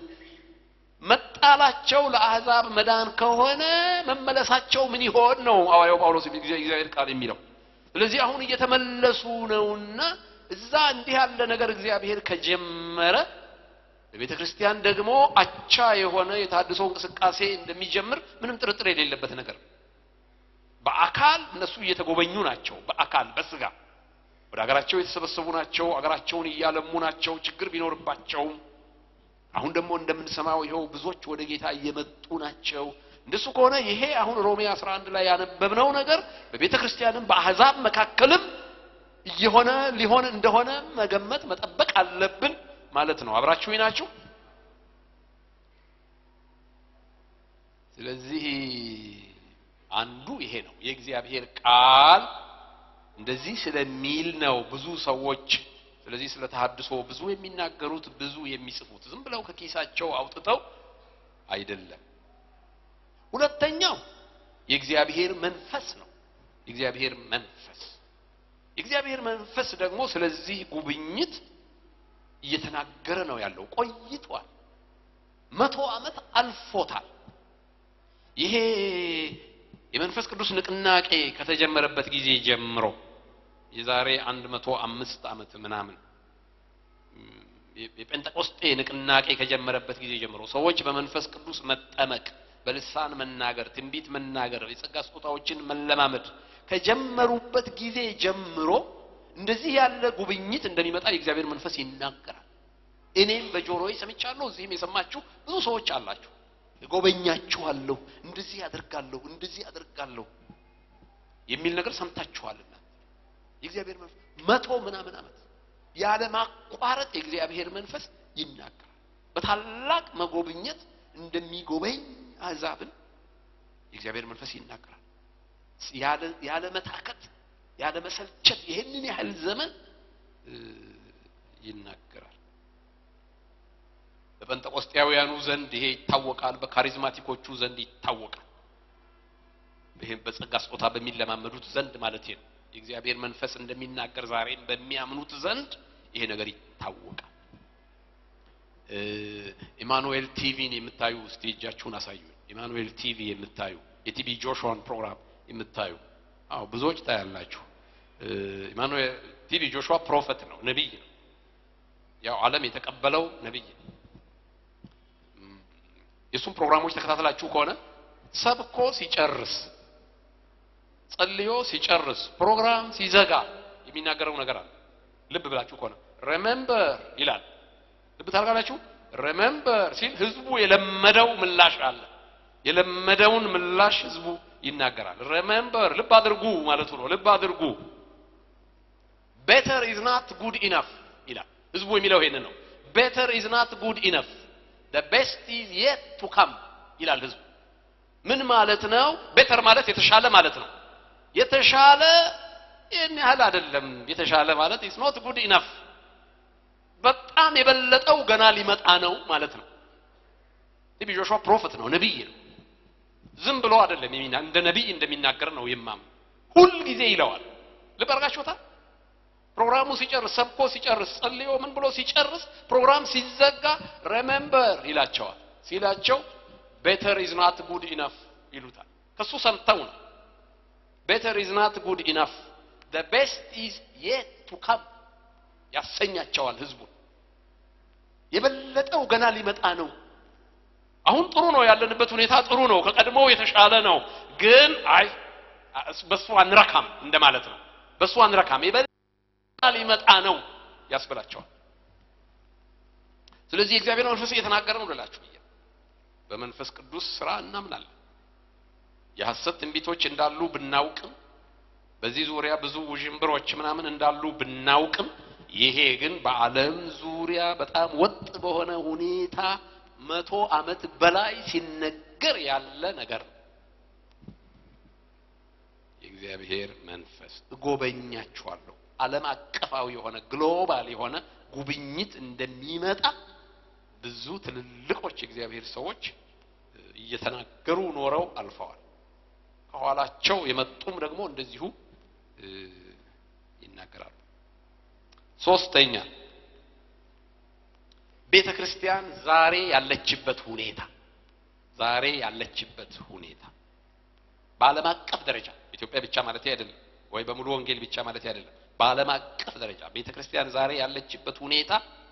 Speaker 1: መጣላቸው ለአሕዛብ መዳን ከሆነ መመለሳቸው ምን ይሆን ነው ሐዋርያው ጳውሎስ እግዚአብሔር ቃል የሚለው። ስለዚህ አሁን እየተመለሱ ነውና እዛ እንዲህ ያለ ነገር እግዚአብሔር ከጀመረ በቤተ ክርስቲያን ደግሞ አቻ የሆነ የታድሶ እንቅስቃሴ እንደሚጀምር ምንም ጥርጥር የሌለበት ነገር። በአካል እነሱ እየተጎበኙ ናቸው። በአካል በስጋ ወደ ሀገራቸው የተሰበሰቡ ናቸው። ሀገራቸውን እያለሙ ናቸው። ችግር ቢኖርባቸውም አሁን ደግሞ እንደምንሰማው ይኸው ብዙዎች ወደ ጌታ እየመጡ ናቸው። እንደሱ ከሆነ ይሄ አሁን ሮሜ 11 ላይ ያነበብነው ነገር በቤተ ክርስቲያንም በአሕዛብ መካከልም እየሆነ ሊሆን እንደሆነ መገመት መጠበቅ አለብን ማለት ነው። አብራችሁ ናችሁ። ስለዚህ አንዱ ይሄ ነው የእግዚአብሔር ቃል እንደዚህ ስለሚል ነው ብዙ ሰዎች ስለዚህ ስለ ተሐድሶ ብዙ የሚናገሩት ብዙ የሚጽፉት ዝም ብለው ከኪሳቸው አውጥተው አይደለም። ሁለተኛው የእግዚአብሔር መንፈስ ነው። የእግዚአብሔር መንፈስ የእግዚአብሔር መንፈስ ደግሞ ስለዚህ ጉብኝት እየተናገረ ነው ያለው። ቆይቷል። መቶ ዓመት አልፎታል። ይሄ የመንፈስ ቅዱስ ንቅናቄ ከተጀመረበት ጊዜ ጀምሮ የዛሬ አንድ መቶ አምስት ዓመት ምናምን የጴንጠቆስጤ ንቅናቄ ከጀመረበት ጊዜ ጀምሮ ሰዎች በመንፈስ ቅዱስ መጠመቅ፣ በልሳን መናገር፣ ትንቢት መናገር፣ የጸጋ ስጦታዎችን መለማመድ ከጀመሩበት ጊዜ ጀምሮ እንደዚህ ያለ ጉብኝት እንደሚመጣ የእግዚአብሔር መንፈስ ይናገራል። እኔም በጆሮዬ ሰምቻለሁ። እዚህም የሰማችሁ ብዙ ሰዎች አላችሁ። እጎበኛችኋለሁ፣ እንደዚህ አደርጋለሁ፣ እንደዚህ አደርጋለሁ የሚል ነገር ሰምታችኋልና የእግዚአብሔር መንፈስ መቶ ምናምን ዓመት ያለ ማቋረጥ የእግዚአብሔር መንፈስ ይናገራል። በታላቅ መጎብኘት እንደሚጎበኝ አሕዛብን የእግዚአብሔር መንፈስ ይናገራል። ያለ መታከት ያለ መሰልቸት ይህንን ያህል ዘመን ይናገራል። በጴንጠቆስጤያውያኑ ዘንድ ይሄ ይታወቃል። በካሪዝማቲኮቹ ዘንድ ይታወቃል። ይሄም በጸጋ ስጦታ በሚለማመዱት ዘንድ ማለት ነው። የእግዚአብሔር መንፈስ እንደሚናገር ዛሬም በሚያምኑት ዘንድ ይሄ ነገር ይታወቃል። ኢማኑኤል ቲቪን የምታዩ እስቲ እጃችሁን አሳዩ። ኢማኑኤል ቲቪ የምታዩ የቲቢ ጆሹዋን ፕሮግራም የምታዩ አዎ ብዙዎች ታያላችሁ። ኢማኑኤል ቲቪ ጆሹዋ ፕሮፌት ነው፣ ነቢይ ነው። ያው ዓለም የተቀበለው ነቢይ ነው። የእሱም ፕሮግራሞች ተከታተላችሁ ከሆነ ሰብኮ ሲጨርስ ጸልዮ ሲጨርስ ፕሮግራም ሲዘጋ የሚናገረው ነገር አለ። ልብ ብላችሁ ከሆነ ሬሜምበር ይላል። ልብ ታርጋላችሁ። ሬሜምበር ሲል ህዝቡ የለመደው ምላሽ አለ። የለመደውን ምላሽ ህዝቡ ይናገራል። ሬሜምበር ልብ አድርጉ ማለቱ ነው። ልብ አድርጉ። ቤተር ኢዝ ናት ጉድ ኢነፍ ይላል። ህዝቡ የሚለው ይሄንን ነው። ቤተር ኢዝ ናት ጉድ ኢነፍ the best is yet to come ይላል ህዝቡ። ምን ማለት ነው? ቤተር ማለት የተሻለ ማለት ነው። የተሻለ ይህን ያህል አይደለም። የተሻለ ማለት ኢስ ኖት ጉድ ኢነፍ በጣም የበለጠው ገና ሊመጣ ነው ማለት ነው። ቲቢ ጆሹዋ ፕሮፌት ነው፣ ነቢይ ነው። ዝም ብሎ አይደለም የሚና እንደ ነቢይ እንደሚናገር ነው የማም ሁል ጊዜ ይለዋል። ልብ አድርጋችሁታል። ፕሮግራሙ ሲጨርስ ሰብኮ ሲጨርስ ጸልዮ ምን ብሎ ሲጨርስ ፕሮግራም ሲዘጋ ሬሜምበር ይላቸዋል። ሲላቸው ቤተር ኢዝ ናት ጉድ ኢነፍ ይሉታል። ከሱ ሰምተው ነው ቤተር ኢዝ ናት ጉድ ኢነፍ the best is yet to come ያሰኛቸዋል ህዝቡን። የበለጠው ገና ሊመጣ ነው። አሁን ጥሩ ነው ያለንበት ሁኔታ ጥሩ ነው፣ ከቀድሞው የተሻለ ነው። ግን አይ በሱ አንረካም እንደማለት ነው። በሱ አንረካም የበለጠ ሊመጣ ነው ያስብላቸዋል። ስለዚህ የእግዚአብሔር መንፈስ እየተናገረ ነው ልላችሁ ብዬ በመንፈስ ቅዱስ ስራ እናምናለን። የሐሰት ትንቢቶች እንዳሉ ብናውቅም በዚህ ዙሪያ ብዙ ውዥንብሮች ምናምን እንዳሉ ብናውቅም ይሄ ግን በዓለም ዙሪያ በጣም ወጥ በሆነ ሁኔታ መቶ ዓመት በላይ ሲነገር ያለ ነገር ነው። የእግዚአብሔር መንፈስ እጎበኛችኋለሁ ዓለም አቀፋዊ የሆነ ግሎባል የሆነ ጉብኝት እንደሚመጣ ብዙ ትልልቆች የእግዚአብሔር ሰዎች እየተናገሩ ኖረው አልፈዋል። ከኋላቸው የመጡም ደግሞ እንደዚሁ ይናገራሉ። ሶስተኛ ቤተ ክርስቲያን ዛሬ ያለችበት ሁኔታ ዛሬ ያለችበት ሁኔታ በዓለም አቀፍ ደረጃ ኢትዮጵያ ብቻ ማለት አይደለም፣ ወይ በሙሉ ወንጌል ብቻ ማለት አይደለም። በዓለም አቀፍ ደረጃ ቤተ ክርስቲያን ዛሬ ያለችበት ሁኔታ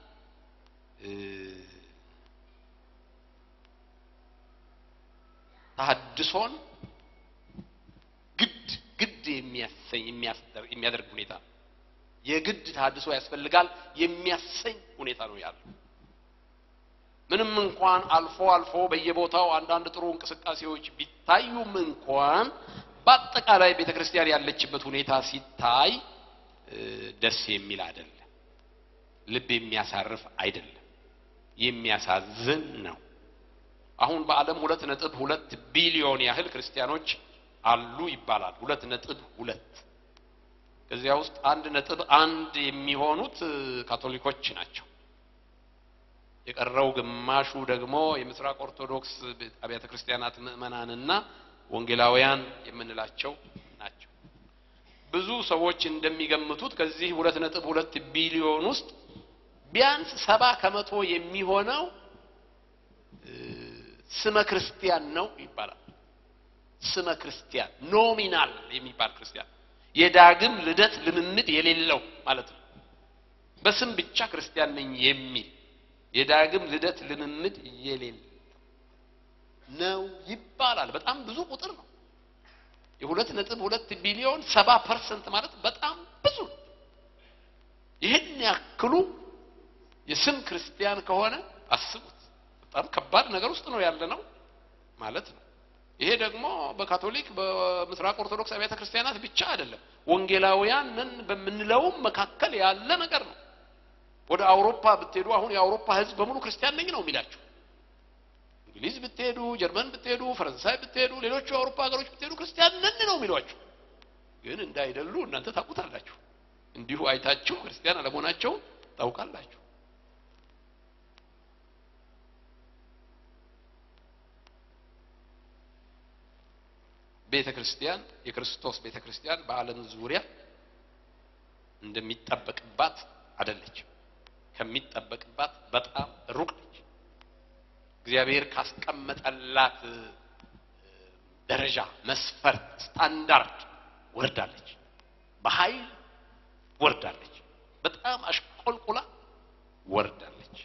Speaker 1: ተሐድሶን ግድ ግድ የሚያሰኝ የሚያደርግ ሁኔታ የግድ ተሐድሶ ያስፈልጋል የሚያሰኝ ሁኔታ ነው ያለው። ምንም እንኳን አልፎ አልፎ በየቦታው አንዳንድ ጥሩ እንቅስቃሴዎች ቢታዩም እንኳን በአጠቃላይ ቤተ ክርስቲያን ያለችበት ሁኔታ ሲታይ ደስ የሚል አይደለም። ልብ የሚያሳርፍ አይደለም። የሚያሳዝን ነው። አሁን በዓለም ሁለት ነጥብ ሁለት ቢሊዮን ያህል ክርስቲያኖች አሉ ይባላል። ሁለት ነጥብ ሁለት ከዚያ ውስጥ አንድ ነጥብ አንድ የሚሆኑት ካቶሊኮች ናቸው። የቀረው ግማሹ ደግሞ የምስራቅ ኦርቶዶክስ አብያተ ክርስቲያናት ምዕመናንና ወንጌላውያን የምንላቸው ናቸው። ብዙ ሰዎች እንደሚገምቱት ከዚህ ሁለት ነጥብ ሁለት ቢሊዮን ውስጥ ቢያንስ ሰባ ከመቶ የሚሆነው ስመ ክርስቲያን ነው ይባላል። ስመ ክርስቲያን ኖሚናል የሚባል ክርስቲያን የዳግም ልደት ልምምድ የሌለው ማለት ነው። በስም ብቻ ክርስቲያን ነኝ የሚል የዳግም ልደት ልምምድ የሌለው ነው ይባላል። በጣም ብዙ ቁጥር ነው። የሁለት ነጥብ ሁለት ቢሊዮን ሰባ ፐርሰንት ማለት በጣም ብዙ ነው። ይህን ያክሉ የስም ክርስቲያን ከሆነ አስቡት። በጣም ከባድ ነገር ውስጥ ነው ያለ ነው ማለት ነው። ይሄ ደግሞ በካቶሊክ በምስራቅ ኦርቶዶክስ አብያተ ክርስቲያናት ብቻ አይደለም፣ ወንጌላውያን ነን በምንለውም መካከል ያለ ነገር ነው። ወደ አውሮፓ ብትሄዱ አሁን የአውሮፓ ሕዝብ በሙሉ ክርስቲያን ነኝ ነው የሚላቸው። እንግሊዝ ብትሄዱ፣ ጀርመን ብትሄዱ፣ ፈረንሳይ ብትሄዱ፣ ሌሎቹ የአውሮፓ ሀገሮች ብትሄዱ ክርስቲያን ነን ነው የሚሏቸው። ግን እንዳይደሉ እናንተ ታውቁታላችሁ። እንዲሁ አይታችሁ ክርስቲያን አለመሆናቸውን ታውቃላችሁ። ቤተ ክርስቲያን የክርስቶስ ቤተ ክርስቲያን በዓለም ዙሪያ እንደሚጠበቅባት አይደለችም። ከሚጠበቅባት በጣም ሩቅ ነች። እግዚአብሔር ካስቀመጠላት ደረጃ፣ መስፈርት፣ ስታንዳርድ ወርዳለች። በኃይል ወርዳለች። በጣም አሽቆልቁላ ወርዳለች።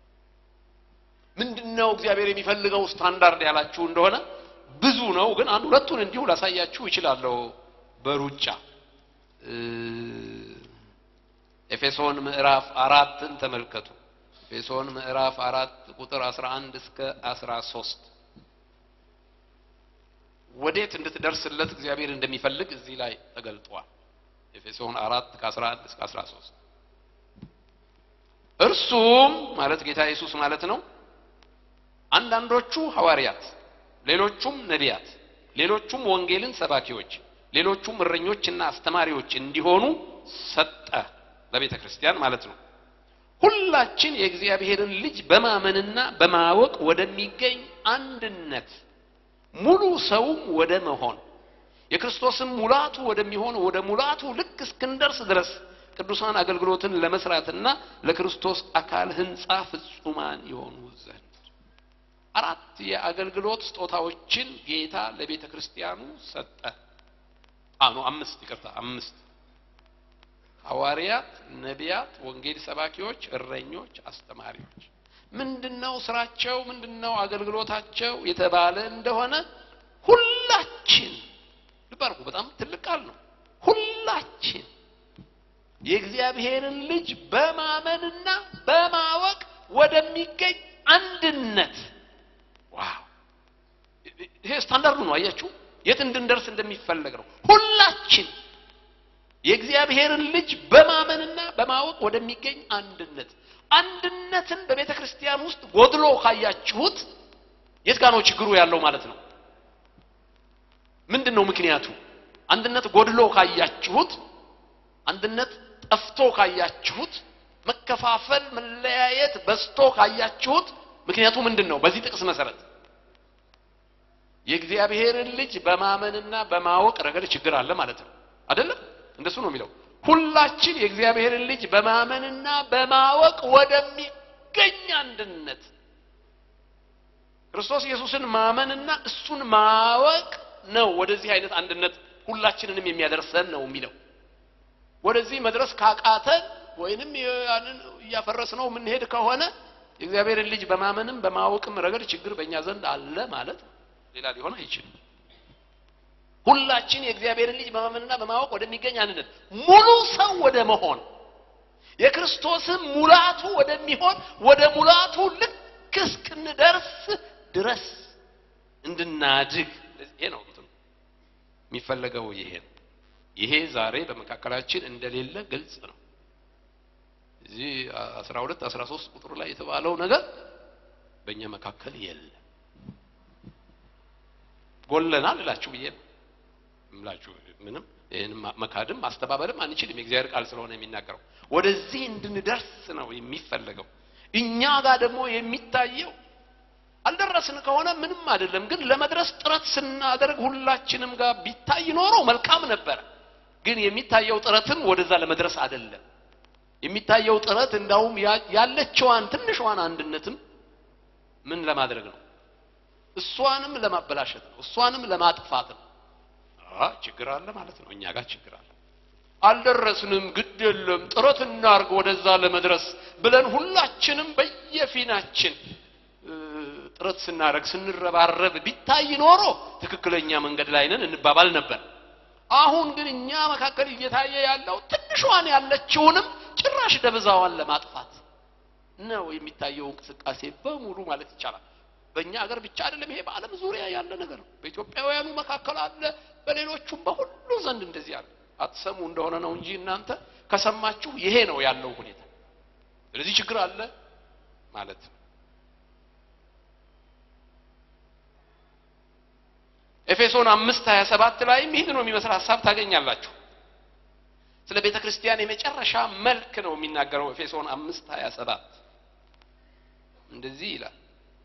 Speaker 1: ምንድነው እግዚአብሔር የሚፈልገው ስታንዳርድ ያላችሁ እንደሆነ ብዙ ነው፣ ግን አንድ ሁለቱን እንዲሁ ላሳያችሁ እችላለሁ በሩጫ ኤፌሶን ምዕራፍ አራትን ተመልከቱ። ኤፌሶን ምዕራፍ አራት ቁጥር 11 እስከ 13 ወዴት እንድትደርስለት እግዚአብሔር እንደሚፈልግ እዚህ ላይ ተገልጧል። ኤፌሶን አራት ከ11 እስከ 13 እርሱም ማለት ጌታ ኢየሱስ ማለት ነው። አንዳንዶቹ ሐዋርያት፣ ሌሎቹም ነቢያት፣ ሌሎቹም ወንጌልን ሰባኪዎች፣ ሌሎቹም እረኞችና አስተማሪዎች እንዲሆኑ ሰጠ ለቤተ ክርስቲያን ማለት ነው። ሁላችን የእግዚአብሔርን ልጅ በማመንና በማወቅ ወደሚገኝ አንድነት ሙሉ ሰውም ወደ መሆን የክርስቶስም ሙላቱ ወደሚሆን ወደ ሙላቱ ልክ እስክንደርስ ድረስ ቅዱሳን አገልግሎትን ለመስራትና ለክርስቶስ አካል ሕንጻ ፍጹማን የሆኑ ዘንድ አራት የአገልግሎት ስጦታዎችን ጌታ ለቤተ ክርስቲያኑ ሰጠ። አኖ አምስት ይቅርታ፣ አምስት ሐዋርያት፣ ነቢያት፣ ወንጌል ሰባኪዎች፣ እረኞች፣ አስተማሪዎች። ምንድነው ስራቸው? ምንድነው አገልግሎታቸው የተባለ እንደሆነ ሁላችን ልብ አድርጉ። በጣም ትልቅ ቃል ነው። ሁላችን የእግዚአብሔርን ልጅ በማመንና በማወቅ ወደሚገኝ አንድነት። ዋው! ይሄ ስታንዳርዱ ነው። አያችሁ የት እንድንደርስ እንደሚፈለግ ነው። ሁላችን የእግዚአብሔርን ልጅ በማመንና በማወቅ ወደሚገኝ አንድነት። አንድነትን በቤተ ክርስቲያን ውስጥ ጎድሎ ካያችሁት የት ጋር ነው ችግሩ ያለው ማለት ነው? ምንድን ነው ምክንያቱ? አንድነት ጎድሎ ካያችሁት፣ አንድነት ጠፍቶ ካያችሁት፣ መከፋፈል፣ መለያየት በዝቶ ካያችሁት ምክንያቱ ምንድን ነው? በዚህ ጥቅስ መሰረት የእግዚአብሔርን ልጅ በማመንና በማወቅ ረገድ ችግር አለ ማለት ነው። አይደለም? እንደሱ ነው የሚለው። ሁላችን የእግዚአብሔርን ልጅ በማመንና በማወቅ ወደሚገኝ አንድነት ክርስቶስ ኢየሱስን ማመንና እሱን ማወቅ ነው ወደዚህ አይነት አንድነት ሁላችንንም የሚያደርሰን ነው የሚለው። ወደዚህ መድረስ ካቃተን ወይንም ያንን እያፈረስነው የምንሄድ ከሆነ የእግዚአብሔርን ልጅ በማመንም በማወቅም ረገድ ችግር በእኛ ዘንድ አለ ማለት ነው። ሌላ ሊሆን አይችልም። ሁላችን የእግዚአብሔርን ልጅ በማመንና በማወቅ ወደሚገኝ አንድነት ሙሉ ሰው ወደ መሆን የክርስቶስን ሙላቱ ወደሚሆን ወደ ሙላቱ ልክ እስክንደርስ ድረስ እንድናድግ ይሄ ነው እንትኑ የሚፈለገው። ይሄ ነው። ይሄ ዛሬ በመካከላችን እንደሌለ ግልጽ ነው። እዚህ 12 13 ቁጥር ላይ የተባለው ነገር በእኛ መካከል የለም። ጎለናል እላችሁ ብዬ ነው እምላችሁ። ምንም ይህን መካድም ማስተባበልም አንችልም። የእግዚአብሔር ቃል ስለሆነ የሚናገረው ወደዚህ እንድንደርስ ነው የሚፈለገው። እኛ ጋር ደግሞ የሚታየው አልደረስን ከሆነ ምንም አይደለም። ግን ለመድረስ ጥረት ስናደርግ ሁላችንም ጋር ቢታይ ኖሮ መልካም ነበር። ግን የሚታየው ጥረትም ወደዛ ለመድረስ አይደለም። የሚታየው ጥረት እንዳውም ያለችዋን ትንሿን አንድነትም ምን ለማድረግ ነው? እሷንም ለማበላሸት ነው፣ እሷንም ለማጥፋት ነው። አ ችግር አለ ማለት ነው። እኛ ጋር ችግር አለ። አልደረስንም፣ ግድ የለም ጥረት እናርግ ወደዛ ለመድረስ ብለን ሁላችንም በየፊናችን ጥረት ስናደርግ ስንረባረብ ቢታይ ኖሮ ትክክለኛ መንገድ ላይ ነን እንባባል ነበር። አሁን ግን እኛ መካከል እየታየ ያለው ትንሿን ያለችውንም ጭራሽ ደብዛዋን ለማጥፋት ነው የሚታየው እንቅስቃሴ በሙሉ ማለት ይቻላል። በእኛ ሀገር ብቻ አይደለም፣ ይሄ በዓለም ዙሪያ ያለ ነገር ነው። በኢትዮጵያውያኑ መካከል አለ፣ በሌሎቹም በሁሉ ዘንድ እንደዚህ አለ። አትሰሙ እንደሆነ ነው እንጂ እናንተ ከሰማችሁ ይሄ ነው ያለው ሁኔታ። ስለዚህ ችግር አለ ማለት ነው። ኤፌሶን አምስት ሀያ ሰባት ላይም ይህን ነው የሚመስል ሀሳብ ታገኛላችሁ። ስለ ቤተ ክርስቲያን የመጨረሻ መልክ ነው የሚናገረው። ኤፌሶን አምስት ሀያ ሰባት እንደዚህ ይላል።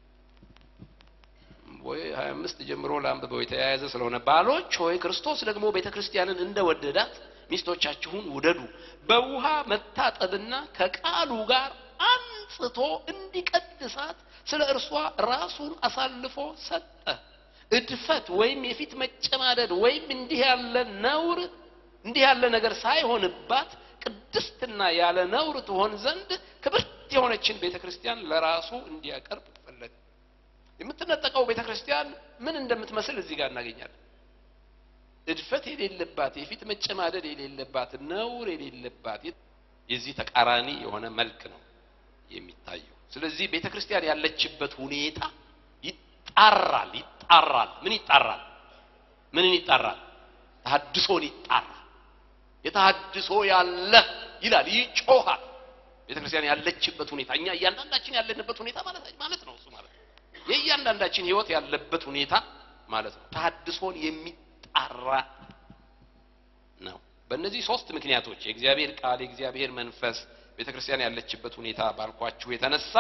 Speaker 1: ወይ ሀያ አምስት ጀምሮ ለአንብበው የተያያዘ ስለሆነ ባሎች ሆይ ክርስቶስ ደግሞ ቤተ ክርስቲያንን እንደወደዳት ሚስቶቻችሁን ውደዱ፣ በውሃ መታጠብና ከቃሉ ጋር አንጽቶ እንዲቀድሳት ስለ እርሷ ራሱን አሳልፎ ሰጠ። እድፈት ወይም የፊት መጨማደድ ወይም እንዲህ ያለ ነውር እንዲህ ያለ ነገር ሳይሆንባት ቅድስትና ያለ ነውር ትሆን ዘንድ ክብርት የሆነችን ቤተ ክርስቲያን ለራሱ እንዲያቀርብ ፈለገ። የምትነጠቀው ቤተ ክርስቲያን ምን እንደምትመስል እዚህ ጋር እናገኛለን። እድፈት የሌለባት፣ የፊት መጨማደድ የሌለባት፣ ነውር የሌለባት የዚህ ተቃራኒ የሆነ መልክ ነው የሚታየው። ስለዚህ ቤተ ክርስቲያን ያለችበት ሁኔታ ይጣራል ይጣራል። ምን ይጣራል? ምንን ይጣራል? ተሐድሶን ይጣራል። የተሐድሶ ያለ ይላል፣ ይጮሃል። ቤተ ክርስቲያን ያለችበት ሁኔታ እኛ እያንዳንዳችን ያለንበት ሁኔታ ማለት ማለት ነው። እሱ ማለት ነው የእያንዳንዳችን ሕይወት ያለበት ሁኔታ ማለት ነው። ተሐድሶን የሚጣራ ነው። በእነዚህ ሶስት ምክንያቶች የእግዚአብሔር ቃል፣ የእግዚአብሔር መንፈስ፣ ቤተ ክርስቲያን ያለችበት ሁኔታ ባልኳችሁ የተነሳ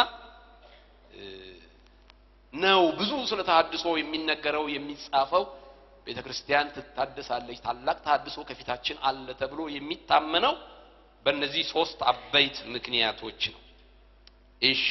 Speaker 1: ነው ብዙ ስለ ተሐድሶ የሚነገረው የሚጻፈው። ቤተ ክርስቲያን ትታደሳለች፣ ታላቅ ተሐድሶ ከፊታችን አለ ተብሎ የሚታመነው በእነዚህ ሶስት አበይት ምክንያቶች ነው። እሺ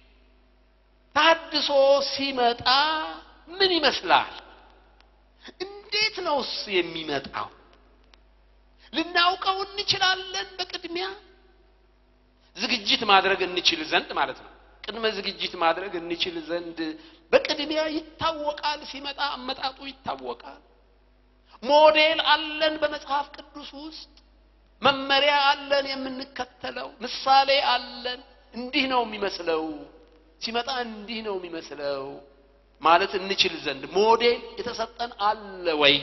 Speaker 1: ተሐድሶ ሲመጣ ምን ይመስላል? እንዴት ነውስ የሚመጣው? ልናውቀው እንችላለን? በቅድሚያ ዝግጅት ማድረግ እንችል ዘንድ ማለት ነው። ቅድመ ዝግጅት ማድረግ እንችል ዘንድ በቅድሚያ ይታወቃል። ሲመጣ አመጣጡ ይታወቃል። ሞዴል አለን በመጽሐፍ ቅዱስ ውስጥ መመሪያ አለን የምንከተለው፣ ምሳሌ አለን። እንዲህ ነው የሚመስለው ሲመጣ እንዲህ ነው የሚመስለው ማለት እንችል ዘንድ ሞዴል የተሰጠን አለ ወይ?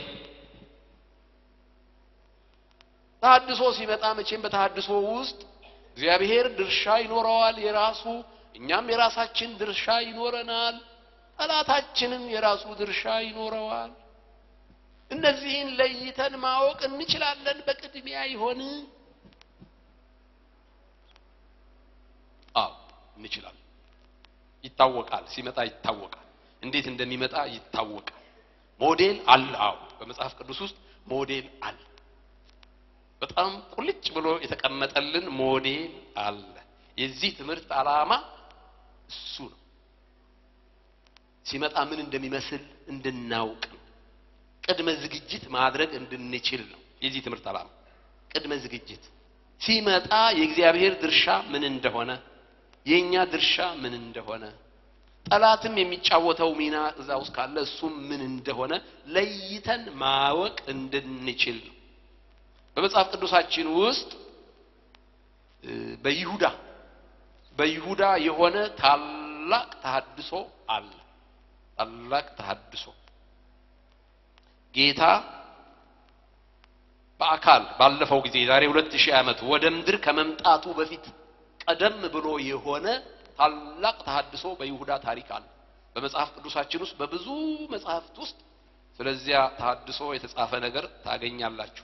Speaker 1: ተሐድሶ ሲመጣ መቼም በተሐድሶ ውስጥ እግዚአብሔር ድርሻ ይኖረዋል የራሱ እኛም የራሳችን ድርሻ ይኖረናል። ጠላታችንም የራሱ ድርሻ ይኖረዋል። እነዚህን ለይተን ማወቅ እንችላለን በቅድሚያ ይሆን? አዎ እንችላለን። ይታወቃል። ሲመጣ ይታወቃል። እንዴት እንደሚመጣ ይታወቃል። ሞዴል አለ። አዎ በመጽሐፍ ቅዱስ ውስጥ ሞዴል አለ። በጣም ቁልጭ ብሎ የተቀመጠልን ሞዴል አለ። የዚህ ትምህርት ዓላማ እሱ ነው። ሲመጣ ምን እንደሚመስል እንድናውቅ ነው። ቅድመ ዝግጅት ማድረግ እንድንችል ነው የዚህ ትምህርት ዓላማ። ቅድመ ዝግጅት ሲመጣ የእግዚአብሔር ድርሻ ምን እንደሆነ፣ የእኛ ድርሻ ምን እንደሆነ፣ ጠላትም የሚጫወተው ሚና እዛ ውስጥ ካለ እሱም ምን እንደሆነ ለይተን ማወቅ እንድንችል ነው። በመጽሐፍ ቅዱሳችን ውስጥ በይሁዳ በይሁዳ የሆነ ታላቅ ተሐድሶ አለ። ታላቅ ተሐድሶ ጌታ በአካል ባለፈው ጊዜ ዛሬ ሁለት ሺህ ዓመት ወደ ምድር ከመምጣቱ በፊት ቀደም ብሎ የሆነ ታላቅ ተሐድሶ በይሁዳ ታሪክ አለ። በመጽሐፍ ቅዱሳችን ውስጥ በብዙ መጽሐፍት ውስጥ ስለዚያ ተሐድሶ የተጻፈ ነገር ታገኛላችሁ።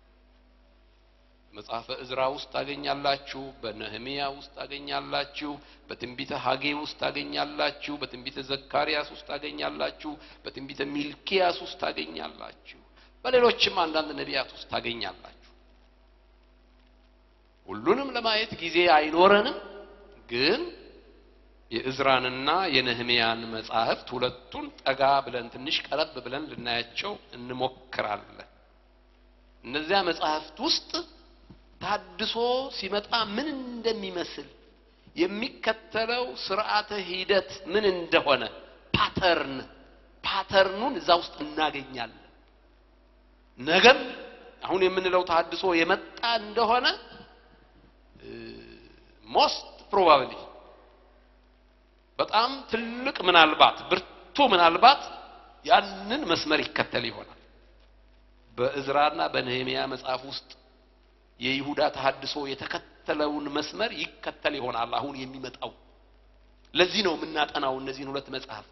Speaker 1: መጽሐፈ እዝራ ውስጥ ታገኛላችሁ። በነህሚያ ውስጥ ታገኛላችሁ። በትንቢተ ሐጌ ውስጥ ታገኛላችሁ። በትንቢተ ዘካርያስ ውስጥ ታገኛላችሁ። በትንቢተ ሚልኪያስ ውስጥ ታገኛላችሁ። በሌሎችም አንዳንድ ነቢያት ውስጥ ታገኛላችሁ። ሁሉንም ለማየት ጊዜ አይኖረንም፣ ግን የእዝራንና የነህምያን መጻሕፍት ሁለቱን ጠጋ ብለን ትንሽ ቀረብ ብለን ልናያቸው እንሞክራለን። እነዚያ መጻሕፍት ውስጥ ታድሶ ሲመጣ ምን እንደሚመስል የሚከተለው ስርዓተ ሂደት ምን እንደሆነ ፓተርን ፓተርኑን እዛ ውስጥ እናገኛለን። ነገም አሁን የምንለው ታድሶ የመጣ እንደሆነ ሞስት ፕሮባብሊ በጣም ትልቅ ምናልባት ብርቱ ምናልባት ያንን መስመር ይከተል ይሆናል። በእዝራና በነህምያ መጽሐፍ ውስጥ የይሁዳ ተሐድሶ የተከተለውን መስመር ይከተል ይሆናል አሁን የሚመጣው። ለዚህ ነው የምናጠናው እነዚህን ሁለት መጽሐፍ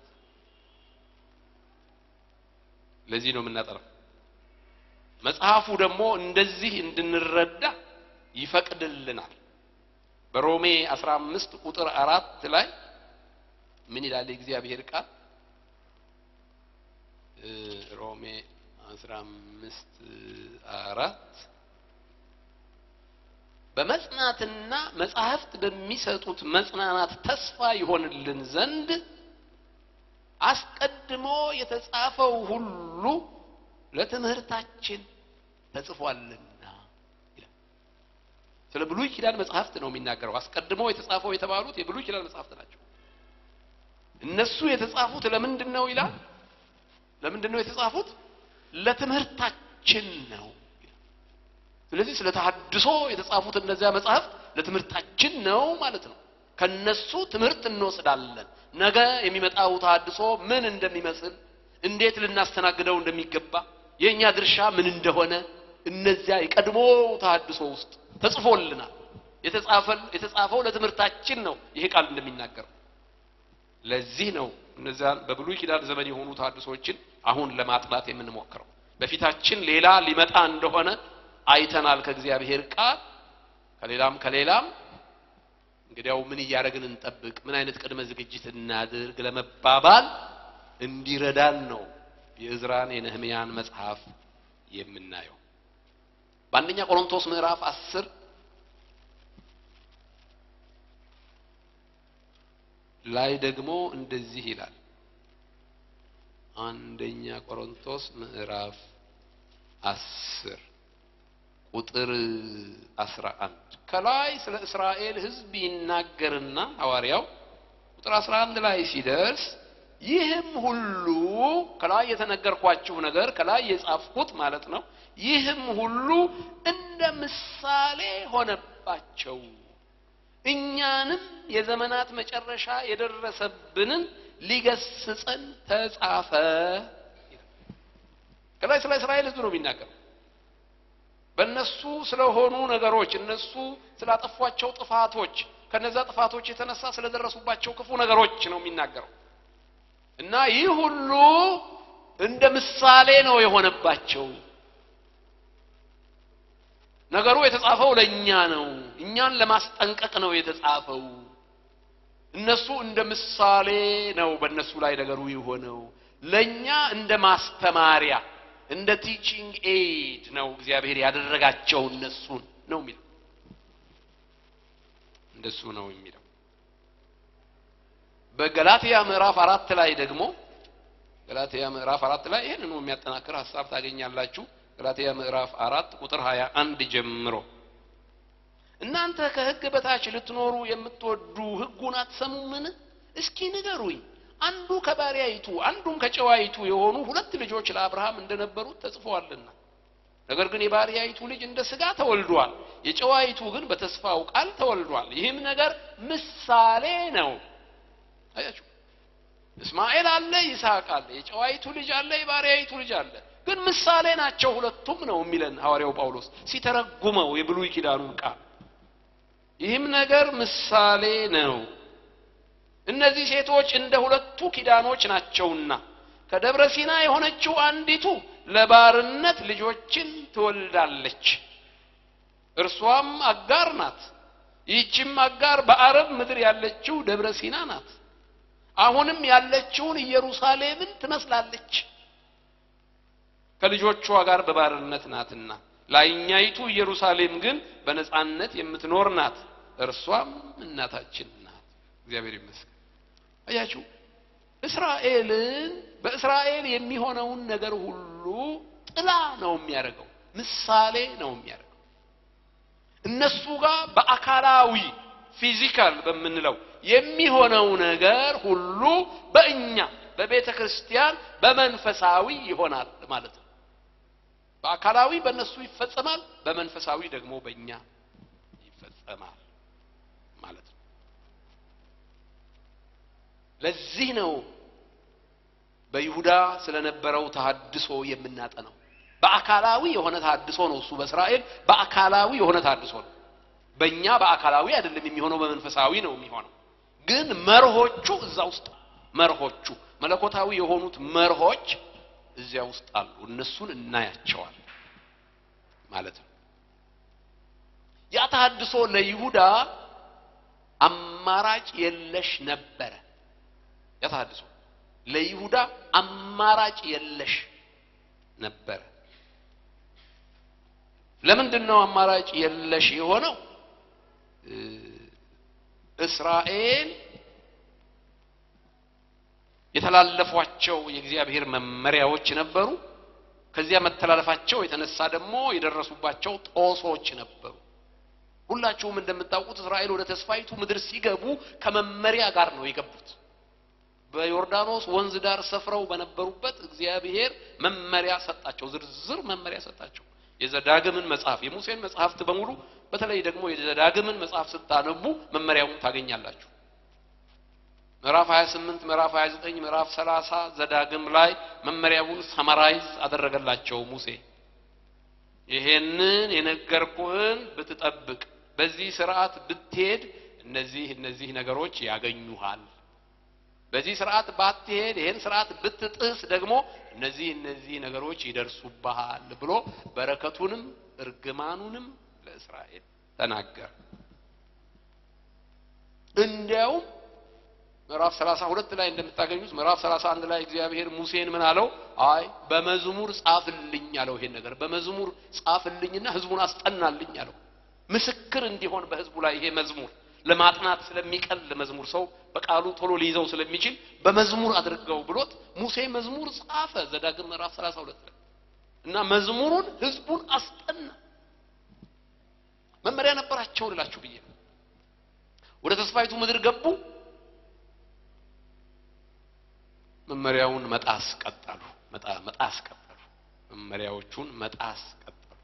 Speaker 1: ለዚህ ነው የምናጠናው። መጽሐፉ ደግሞ እንደዚህ እንድንረዳ ይፈቅድልናል። በሮሜ 15 ቁጥር አራት ላይ ምን ይላል የእግዚአብሔር ቃል? ሮሜ 15 አራት በመጽናትና መጻሕፍት በሚሰጡት መጽናናት ተስፋ ይሆንልን ዘንድ አስቀድሞ የተጻፈው ሁሉ ለትምህርታችን ተጽፏልና ይላል። ስለ ብሉይ ኪዳን መጽሐፍት ነው የሚናገረው። አስቀድሞ የተጻፈው የተባሉት የብሉይ ኪዳን መጽሐፍት ናቸው። እነሱ የተጻፉት ለምንድን ነው ይላል? ለምንድን ነው የተጻፉት? ለትምህርታችን ነው። ስለዚህ ስለ ተሐድሶ የተጻፉት እነዚያ መጽሐፍት ለትምህርታችን ነው ማለት ነው። ከነሱ ትምህርት እንወስዳለን። ነገ የሚመጣው ተሐድሶ ምን እንደሚመስል፣ እንዴት ልናስተናግደው እንደሚገባ፣ የእኛ ድርሻ ምን እንደሆነ እነዚያ የቀድሞ ተሐድሶ ውስጥ ተጽፎልናል። የተጻፈው ለትምህርታችን ነው። ይሄ ቃል እንደሚናገረው ለዚህ ነው እነዚያን በብሉይ ኪዳን ዘመን የሆኑ ተሐድሶችን አሁን ለማጥናት የምንሞክረው። በፊታችን ሌላ ሊመጣ እንደሆነ አይተናል ከእግዚአብሔር ቃል ከሌላም ከሌላም እንግዲያው ምን እያደረግን እንጠብቅ፣ ምን አይነት ቅድመ ዝግጅት እናድርግ ለመባባል እንዲረዳን ነው የእዝራን የነህምያን መጽሐፍ የምናየው። በአንደኛ ቆሮንቶስ ምዕራፍ አስር ላይ ደግሞ እንደዚህ ይላል። አንደኛ ቆሮንቶስ ምዕራፍ አስር ቁጥር አስራ አንድ ከላይ ስለ እስራኤል ሕዝብ ይናገርና ሐዋርያው ቁጥር አስራ አንድ ላይ ሲደርስ ይህም ሁሉ ከላይ የተነገርኳችሁ ነገር ከላይ የጻፍኩት ማለት ነው። ይህም ሁሉ እንደ ምሳሌ ሆነባቸው እኛንም የዘመናት መጨረሻ የደረሰብንን ሊገስጸን ተጻፈ። ከላይ ስለ እስራኤል ሕዝብ ነው የሚናገረው። በእነሱ ስለሆኑ ነገሮች እነሱ ስላጠፏቸው ጥፋቶች ከነዛ ጥፋቶች የተነሳ ስለደረሱባቸው ክፉ ነገሮች ነው የሚናገረው እና ይህ ሁሉ እንደ ምሳሌ ነው የሆነባቸው። ነገሩ የተጻፈው ለእኛ ነው። እኛን ለማስጠንቀቅ ነው የተጻፈው። እነሱ እንደ ምሳሌ ነው በእነሱ ላይ ነገሩ የሆነው፣ ለእኛ እንደ ማስተማሪያ እንደ ቲቺንግ ኤድ ነው እግዚአብሔር ያደረጋቸው እነሱን ነው የሚለው። እንደሱ ነው የሚለው። በገላትያ ምዕራፍ አራት ላይ ደግሞ ገላትያ ምዕራፍ አራት ላይ ይህንኑ የሚያጠናክር ሀሳብ ታገኛላችሁ። ገላትያ ምዕራፍ አራት ቁጥር ሀያ አንድ ጀምሮ እናንተ ከሕግ በታች ልትኖሩ የምትወዱ ሕጉን አትሰሙምን? እስኪ ንገሩኝ። አንዱ ከባሪያይቱ አንዱም ከጨዋይቱ የሆኑ ሁለት ልጆች ለአብርሃም እንደነበሩት ተጽፈዋልና፣ ነገር ግን የባሪያይቱ ልጅ እንደ ሥጋ ተወልዷል፣ የጨዋይቱ ግን በተስፋው ቃል ተወልዷል። ይህም ነገር ምሳሌ ነው። አያችሁ፣ እስማኤል አለ፣ ይስሐቅ አለ፣ የጨዋይቱ ልጅ አለ፣ የባሪያይቱ ልጅ አለ። ግን ምሳሌ ናቸው ሁለቱም ነው የሚለን ሐዋርያው ጳውሎስ ሲተረጉመው የብሉይ ኪዳኑን ቃል። ይህም ነገር ምሳሌ ነው። እነዚህ ሴቶች እንደ ሁለቱ ኪዳኖች ናቸውና ከደብረ ሲና የሆነችው አንዲቱ ለባርነት ልጆችን ትወልዳለች፣ እርሷም አጋር ናት። ይህችም አጋር በአረብ ምድር ያለችው ደብረ ሲና ናት። አሁንም ያለችውን ኢየሩሳሌምን ትመስላለች፣ ከልጆቿ ጋር በባርነት ናትና። ላይኛይቱ ኢየሩሳሌም ግን በነጻነት የምትኖር ናት፣ እርሷም እናታችን ናት። እግዚአብሔር ይመስገን። አያችሁ እስራኤልን በእስራኤል የሚሆነውን ነገር ሁሉ ጥላ ነው የሚያደርገው፣ ምሳሌ ነው የሚያደርገው። እነሱ ጋር በአካላዊ ፊዚካል በምንለው የሚሆነው ነገር ሁሉ በእኛ በቤተ ክርስቲያን በመንፈሳዊ ይሆናል ማለት ነው። በአካላዊ በእነሱ ይፈጸማል፣ በመንፈሳዊ ደግሞ በእኛ ይፈጸማል ማለት ነው። ለዚህ ነው በይሁዳ ስለነበረው ተሐድሶ የምናጠነው። በአካላዊ የሆነ ተሐድሶ ነው እሱ በእስራኤል በአካላዊ የሆነ ተሐድሶ ነው። በእኛ በአካላዊ አይደለም የሚሆነው፣ በመንፈሳዊ ነው የሚሆነው። ግን መርሆቹ እዛ ውስጥ መርሆቹ መለኮታዊ የሆኑት መርሆች እዚያ ውስጥ አሉ። እነሱን እናያቸዋል ማለት ነው። ያ ተሐድሶ ለይሁዳ አማራጭ የለሽ ነበረ። ያ ተሐድሶ ለይሁዳ አማራጭ የለሽ ነበረ። ለምንድን ነው አማራጭ የለሽ የሆነው? እስራኤል የተላለፏቸው የእግዚአብሔር መመሪያዎች ነበሩ። ከዚያ መተላለፋቸው የተነሳ ደግሞ የደረሱባቸው ጦሶች ነበሩ። ሁላችሁም እንደምታውቁት እስራኤል ወደ ተስፋይቱ ምድር ሲገቡ ከመመሪያ ጋር ነው የገቡት። በዮርዳኖስ ወንዝ ዳር ሰፍረው በነበሩበት እግዚአብሔር መመሪያ ሰጣቸው፣ ዝርዝር መመሪያ ሰጣቸው። የዘዳግምን መጽሐፍ የሙሴን መጽሐፍት በሙሉ በተለይ ደግሞ የዘዳግምን መጽሐፍ ስታነቡ መመሪያውን ታገኛላችሁ። ምዕራፍ 28 ምዕራፍ 29 ምዕራፍ 30 ዘዳግም ላይ መመሪያውን ሰመራይዝ አደረገላቸው ሙሴ። ይሄንን የነገርኩህን ብትጠብቅ፣ በዚህ ስርዓት ብትሄድ እነዚህ እነዚህ ነገሮች ያገኙሃል። በዚህ ስርዓት ባትሄድ፣ ይሄን ስርዓት ብትጥስ ደግሞ እነዚህ እነዚህ ነገሮች ይደርሱብሃል ብሎ በረከቱንም እርግማኑንም ለእስራኤል ተናገረ። እንዲያውም ምዕራፍ 32 ላይ እንደምታገኙት ምዕራፍ 31 ላይ እግዚአብሔር ሙሴን ምን አለው? አይ በመዝሙር ጻፍልኝ አለው። ይሄን ነገር በመዝሙር ጻፍልኝና ህዝቡን አስጠናልኝ አለው። ምስክር እንዲሆን በህዝቡ ላይ ይሄ መዝሙር ለማጥናት ስለሚቀል መዝሙር ሰው በቃሉ ቶሎ ሊይዘው ስለሚችል በመዝሙር አድርገው ብሎት ሙሴ መዝሙር ጻፈ። ዘዳግም ምዕራፍ 32 ላይ እና መዝሙሩን ህዝቡን አስጠና። መመሪያ ነበራቸው ልላችሁ ብዬ ነው። ወደ ተስፋይቱ ምድር ገቡ። መመሪያውን መጣስ ቀጠሉ። መጣስ ቀጠሉ። መመሪያዎቹን መጣስ ቀጠሉ።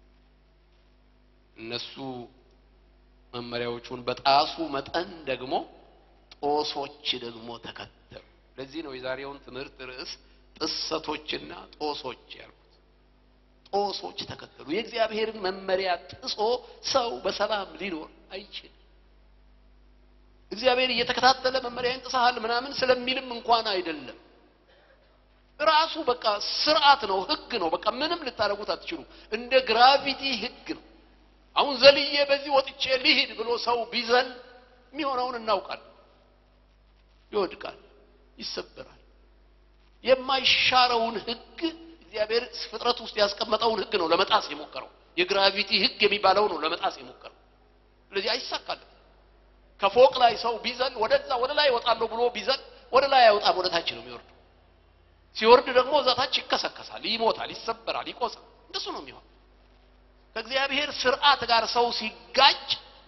Speaker 1: እነሱ መመሪያዎቹን በጣሱ መጠን ደግሞ ጦሶች ደግሞ ተከተሉ። ለዚህ ነው የዛሬውን ትምህርት ርዕስ ጥሰቶችና ጦሶች ያልኩት። ጦሶች ተከተሉ። የእግዚአብሔርን መመሪያ ጥሶ ሰው በሰላም ሊኖር አይችልም። እግዚአብሔር እየተከታተለ መመሪያን ጥሰሃል ምናምን ስለሚልም እንኳን አይደለም። ራሱ በቃ ስርዓት ነው፣ ህግ ነው። በቃ ምንም ልታደርጉት አትችሉ። እንደ ግራቪቲ ህግ ነው። አሁን ዘልዬ በዚህ ወጥቼ ልሂድ ብሎ ሰው ቢዘል የሚሆነውን እናውቃለን። ይወድቃል፣ ይሰበራል። የማይሻረውን ህግ እግዚአብሔር ፍጥረት ውስጥ ያስቀመጠውን ህግ ነው ለመጣስ የሞከረው። የግራቪቲ ህግ የሚባለው ነው ለመጣስ የሞከረው። ስለዚህ አይሳካልም። ከፎቅ ላይ ሰው ቢዘል ወደዛ ወደ ላይ እወጣለሁ ብሎ ቢዘል ወደ ላይ አይወጣም፣ ወደ ታች ነው የሚወርደው። ሲወርድ ደግሞ እዛ ታች ይከሰከሳል፣ ይሞታል፣ ይሰበራል፣ ይቆሳል። እንደሱ ነው የሚሆን። ከእግዚአብሔር ስርዓት ጋር ሰው ሲጋጭ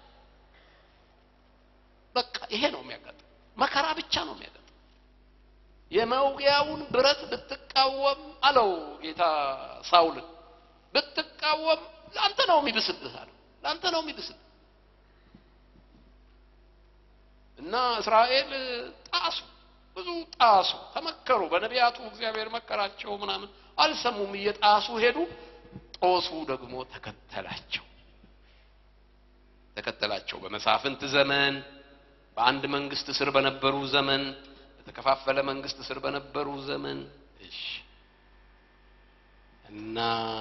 Speaker 1: በቃ ይሄ ነው የሚያጋጥም። መከራ ብቻ ነው የሚያጋጥም። የመውጊያውን ብረት ብትቃወም አለው ጌታ ሳውልን፣ ብትቃወም ለአንተ ነው የሚብስብህ አለው። ለአንተ ነው የሚብስብህ እና እስራኤል ጣሱ፣ ብዙ ጣሱ፣ ተመከሩ። በነቢያቱ እግዚአብሔር መከራቸው ምናምን አልሰሙም፣ እየጣሱ ሄዱ። ጦሱ ደግሞ ተከተላቸው ተከተላቸው። በመሳፍንት ዘመን በአንድ መንግስት ስር በነበሩ ዘመን በተከፋፈለ መንግስት ስር በነበሩ ዘመን እሺ። እና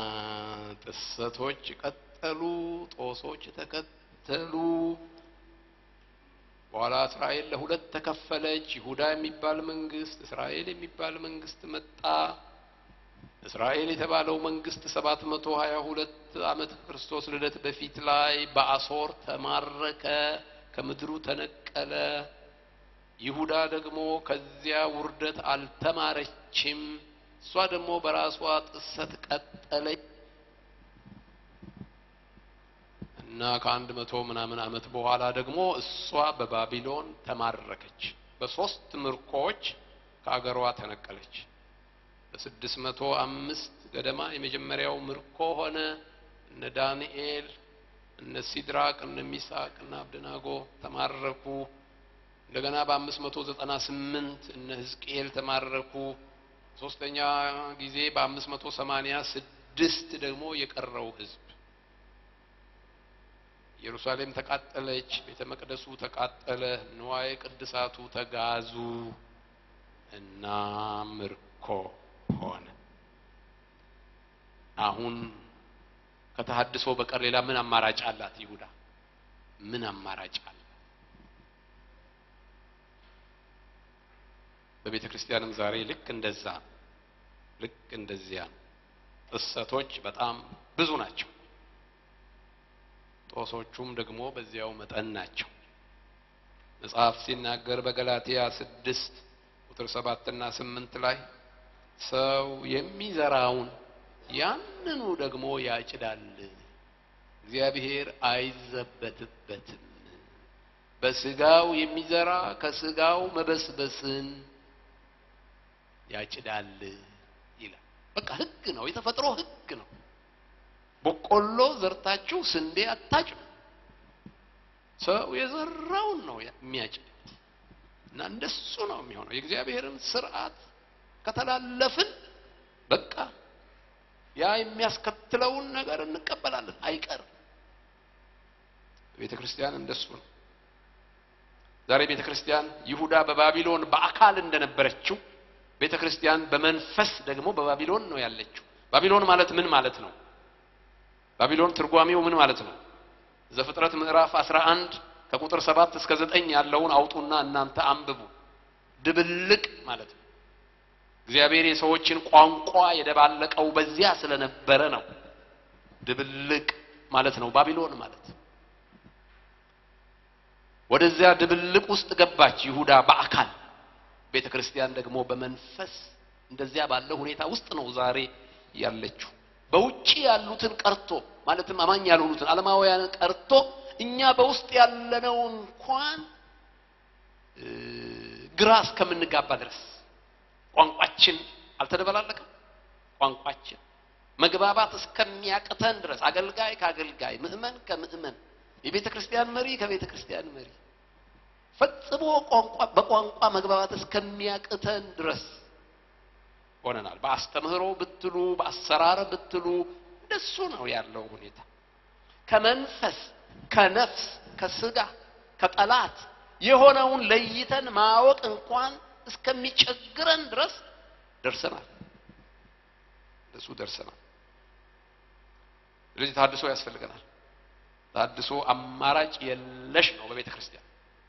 Speaker 1: ጥሰቶች ቀጠሉ፣ ጦሶች ተከተሉ። በኋላ እስራኤል ለሁለት ተከፈለች። ይሁዳ የሚባል መንግስት፣ እስራኤል የሚባል መንግስት መጣ። እስራኤል የተባለው መንግስት ሰባት መቶ ሀያ ሁለት ዓመት ክርስቶስ ልደት በፊት ላይ በአሶር ተማረከ፣ ከምድሩ ተነቀለ። ይሁዳ ደግሞ ከዚያ ውርደት አልተማረችም። እሷ ደግሞ በራሷ ጥሰት ቀጠለች እና ከአንድ መቶ ምናምን ዓመት በኋላ ደግሞ እሷ በባቢሎን ተማረከች። በሶስት ምርኮዎች ከአገሯ ተነቀለች። በስድስት መቶ አምስት ገደማ የመጀመሪያው ምርኮ ሆነ። እነ ዳንኤል፣ እነ ሲድራቅ፣ እነ ሚሳቅ እና አብደናጎ ተማረኩ። እንደገና በአምስት መቶ ዘጠና ስምንት እነ ሕዝቅኤል ተማረኩ። ሶስተኛ ጊዜ በአምስት መቶ ሰማኒያ ስድስት ደግሞ የቀረው ሕዝብ ኢየሩሳሌም ተቃጠለች፣ ቤተ መቅደሱ ተቃጠለ፣ ንዋየ ቅድሳቱ ተጋዙ እና ምርኮ ሆነ። አሁን ከተሐድሶ በቀር ሌላ ምን አማራጭ አላት ይሁዳ? ምን አማራጭ አለ? በቤተ ክርስቲያንም ዛሬ ልክ እንደዛ ልክ እንደዚያ ጥሰቶች በጣም ብዙ ናቸው። ጦሶቹም ደግሞ በዚያው መጠን ናቸው። መጽሐፍ ሲናገር በገላትያ ስድስት ቁጥር ሰባትና ስምንት ላይ ሰው የሚዘራውን ያንኑ ደግሞ ያጭዳል፣ እግዚአብሔር አይዘበትበትም። በስጋው የሚዘራ ከስጋው መበስበስን ያጭዳል ይላል። በቃ ሕግ ነው፣ የተፈጥሮ ሕግ ነው። በቆሎ ዘርታችሁ ስንዴ አታጭዱ። ሰው የዘራውን ነው የሚያጭድ እና እንደሱ ነው የሚሆነው። የእግዚአብሔርን ስርዓት ከተላለፍን በቃ ያ የሚያስከትለውን ነገር እንቀበላለን፣ አይቀርም። ቤተ ክርስቲያን እንደሱ ነው። ዛሬ ቤተ ክርስቲያን ይሁዳ በባቢሎን በአካል እንደነበረችው ቤተ ክርስቲያን በመንፈስ ደግሞ በባቢሎን ነው ያለችው። ባቢሎን ማለት ምን ማለት ነው? ባቢሎን ትርጓሜው ምን ማለት ነው? ዘፍጥረት ምዕራፍ 11 ከቁጥር 7 እስከ 9 ያለውን አውጡና እናንተ አንብቡ። ድብልቅ ማለት ነው። እግዚአብሔር የሰዎችን ቋንቋ የደባለቀው በዚያ ስለነበረ ነው። ድብልቅ ማለት ነው ባቢሎን ማለት። ወደዚያ ድብልቅ ውስጥ ገባች ይሁዳ በአካል ቤተ ክርስቲያን ደግሞ በመንፈስ እንደዚያ ባለ ሁኔታ ውስጥ ነው ዛሬ ያለችው። በውጪ ያሉትን ቀርቶ ማለትም አማኝ ያልሆኑትን ዓለማውያንን ቀርቶ እኛ በውስጥ ያለነው እንኳን ግራ እስከምንጋባ ድረስ ቋንቋችን አልተደበላለቀም። ቋንቋችን መግባባት እስከሚያቅተን ድረስ አገልጋይ ከአገልጋይ፣ ምእመን ከምእመን፣ የቤተ ክርስቲያን መሪ ከቤተ ክርስቲያን መሪ ፈጽሞ ቋንቋ በቋንቋ መግባባት እስከሚያቅተን ድረስ ሆነናል። በአስተምህሮ ብትሉ በአሰራር ብትሉ እንደሱ ነው ያለው ሁኔታ። ከመንፈስ ከነፍስ ከስጋ ከጠላት የሆነውን ለይተን ማወቅ እንኳን እስከሚቸግረን ድረስ ደርሰናል። እንደሱ ደርሰናል። ስለዚህ ታድሶ ያስፈልገናል። ታድሶ አማራጭ የለሽ ነው በቤተ ክርስቲያን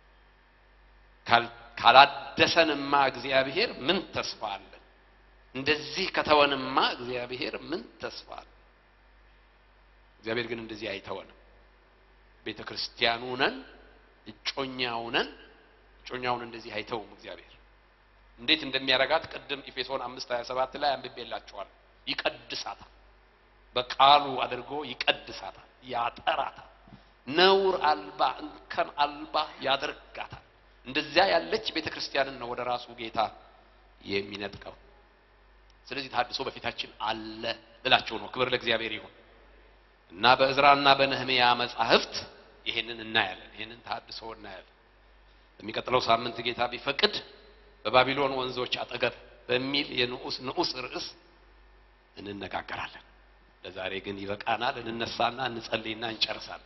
Speaker 1: ካላደሰንማ እግዚአብሔር ምን ተስፋ አለን? እንደዚህ ከተወንማ እግዚአብሔር ምን ተስፋ አለን? እግዚአብሔር ግን እንደዚህ አይተወንም። ቤተ ክርስቲያኑ ነን፣ እጮኛው ነን። እጮኛውን እንደዚህ አይተውም እግዚአብሔር። እንዴት እንደሚያረጋት ቅድም ኤፌሶን 5 27 ላይ አንብቤላችኋል። ይቀድሳታል፣ በቃሉ አድርጎ ይቀድሳታል፣ ያጠራታል፣ ነውር አልባ እንከን አልባ ያደርጋታል። እንደዚያ ያለች ቤተ ክርስቲያንን ነው ወደ ራሱ ጌታ የሚነጥቀው። ስለዚህ ታድሶ በፊታችን አለ ልላቸው ነው። ክብር ለእግዚአብሔር ይሁን እና በእዝራና በነህምያ መጻሕፍት ይሄንን እናያለን። ይሄንን ታድሶ እናያለን። በሚቀጥለው ሳምንት ጌታ ቢፈቅድ በባቢሎን ወንዞች አጠገብ በሚል የንዑስ ንዑስ ርዕስ እንነጋገራለን። ለዛሬ ግን ይበቃናል። እንነሳና እንጸልይና እንጨርሳለን።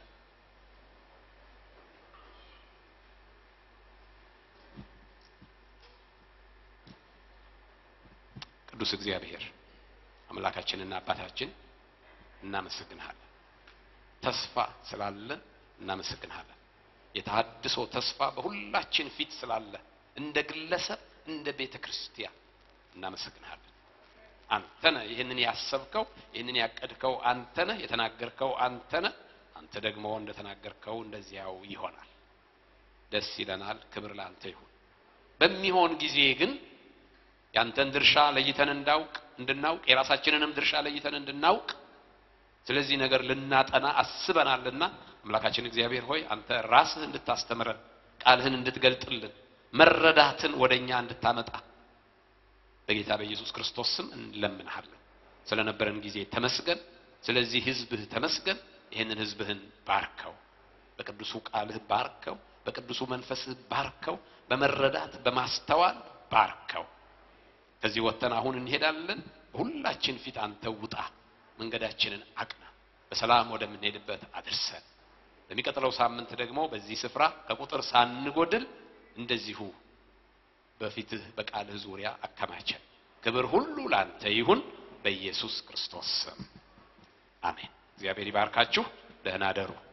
Speaker 1: ቅዱስ እግዚአብሔር አምላካችንና አባታችን እናመሰግንሃለን። ተስፋ ስላለን እናመሰግንሃለን። የተሃድሶ ተስፋ በሁላችን ፊት ስላለ እንደ ግለሰብ እንደ ቤተ ክርስቲያን እናመሰግንሃለን። አንተነህ ይህንን ያሰብከው ይህንን ያቀድከው አንተነህ የተናገርከው አንተነህ አንተ ደግሞ እንደተናገርከው እንደዚያው ይሆናል። ደስ ይለናል። ክብር ለአንተ ይሁን። በሚሆን ጊዜ ግን ያንተን ድርሻ ለይተን እንዳውቅ እንድናውቅ የራሳችንንም ድርሻ ለይተን እንድናውቅ ስለዚህ ነገር ልናጠና አስበናልና አምላካችን እግዚአብሔር ሆይ አንተ ራስህ እንድታስተምረን ቃልህን እንድትገልጥልን መረዳትን ወደኛ እንድታመጣ በጌታ በኢየሱስ ክርስቶስ ስም እንለምንሃለን። ስለነበረን ጊዜ ተመስገን። ስለዚህ ህዝብህ ተመስገን። ይህንን ህዝብህን ባርከው፣ በቅዱሱ ቃልህ ባርከው፣ በቅዱሱ መንፈስህ ባርከው፣ በመረዳት በማስተዋል ባርከው። ከዚህ ወጥተን አሁን እንሄዳለን። በሁላችን ፊት አንተ ውጣ፣ መንገዳችንን አቅና፣ በሰላም ወደምንሄድበት አድርሰን። በሚቀጥለው ሳምንት ደግሞ በዚህ ስፍራ ከቁጥር ሳንጎድል እንደዚሁ በፊትህ በቃልህ ዙሪያ አከማቸን። ክብር ሁሉ ላንተ ይሁን በኢየሱስ ክርስቶስ ስም አሜን። እግዚአብሔር ይባርካችሁ። ደህና ደሩ።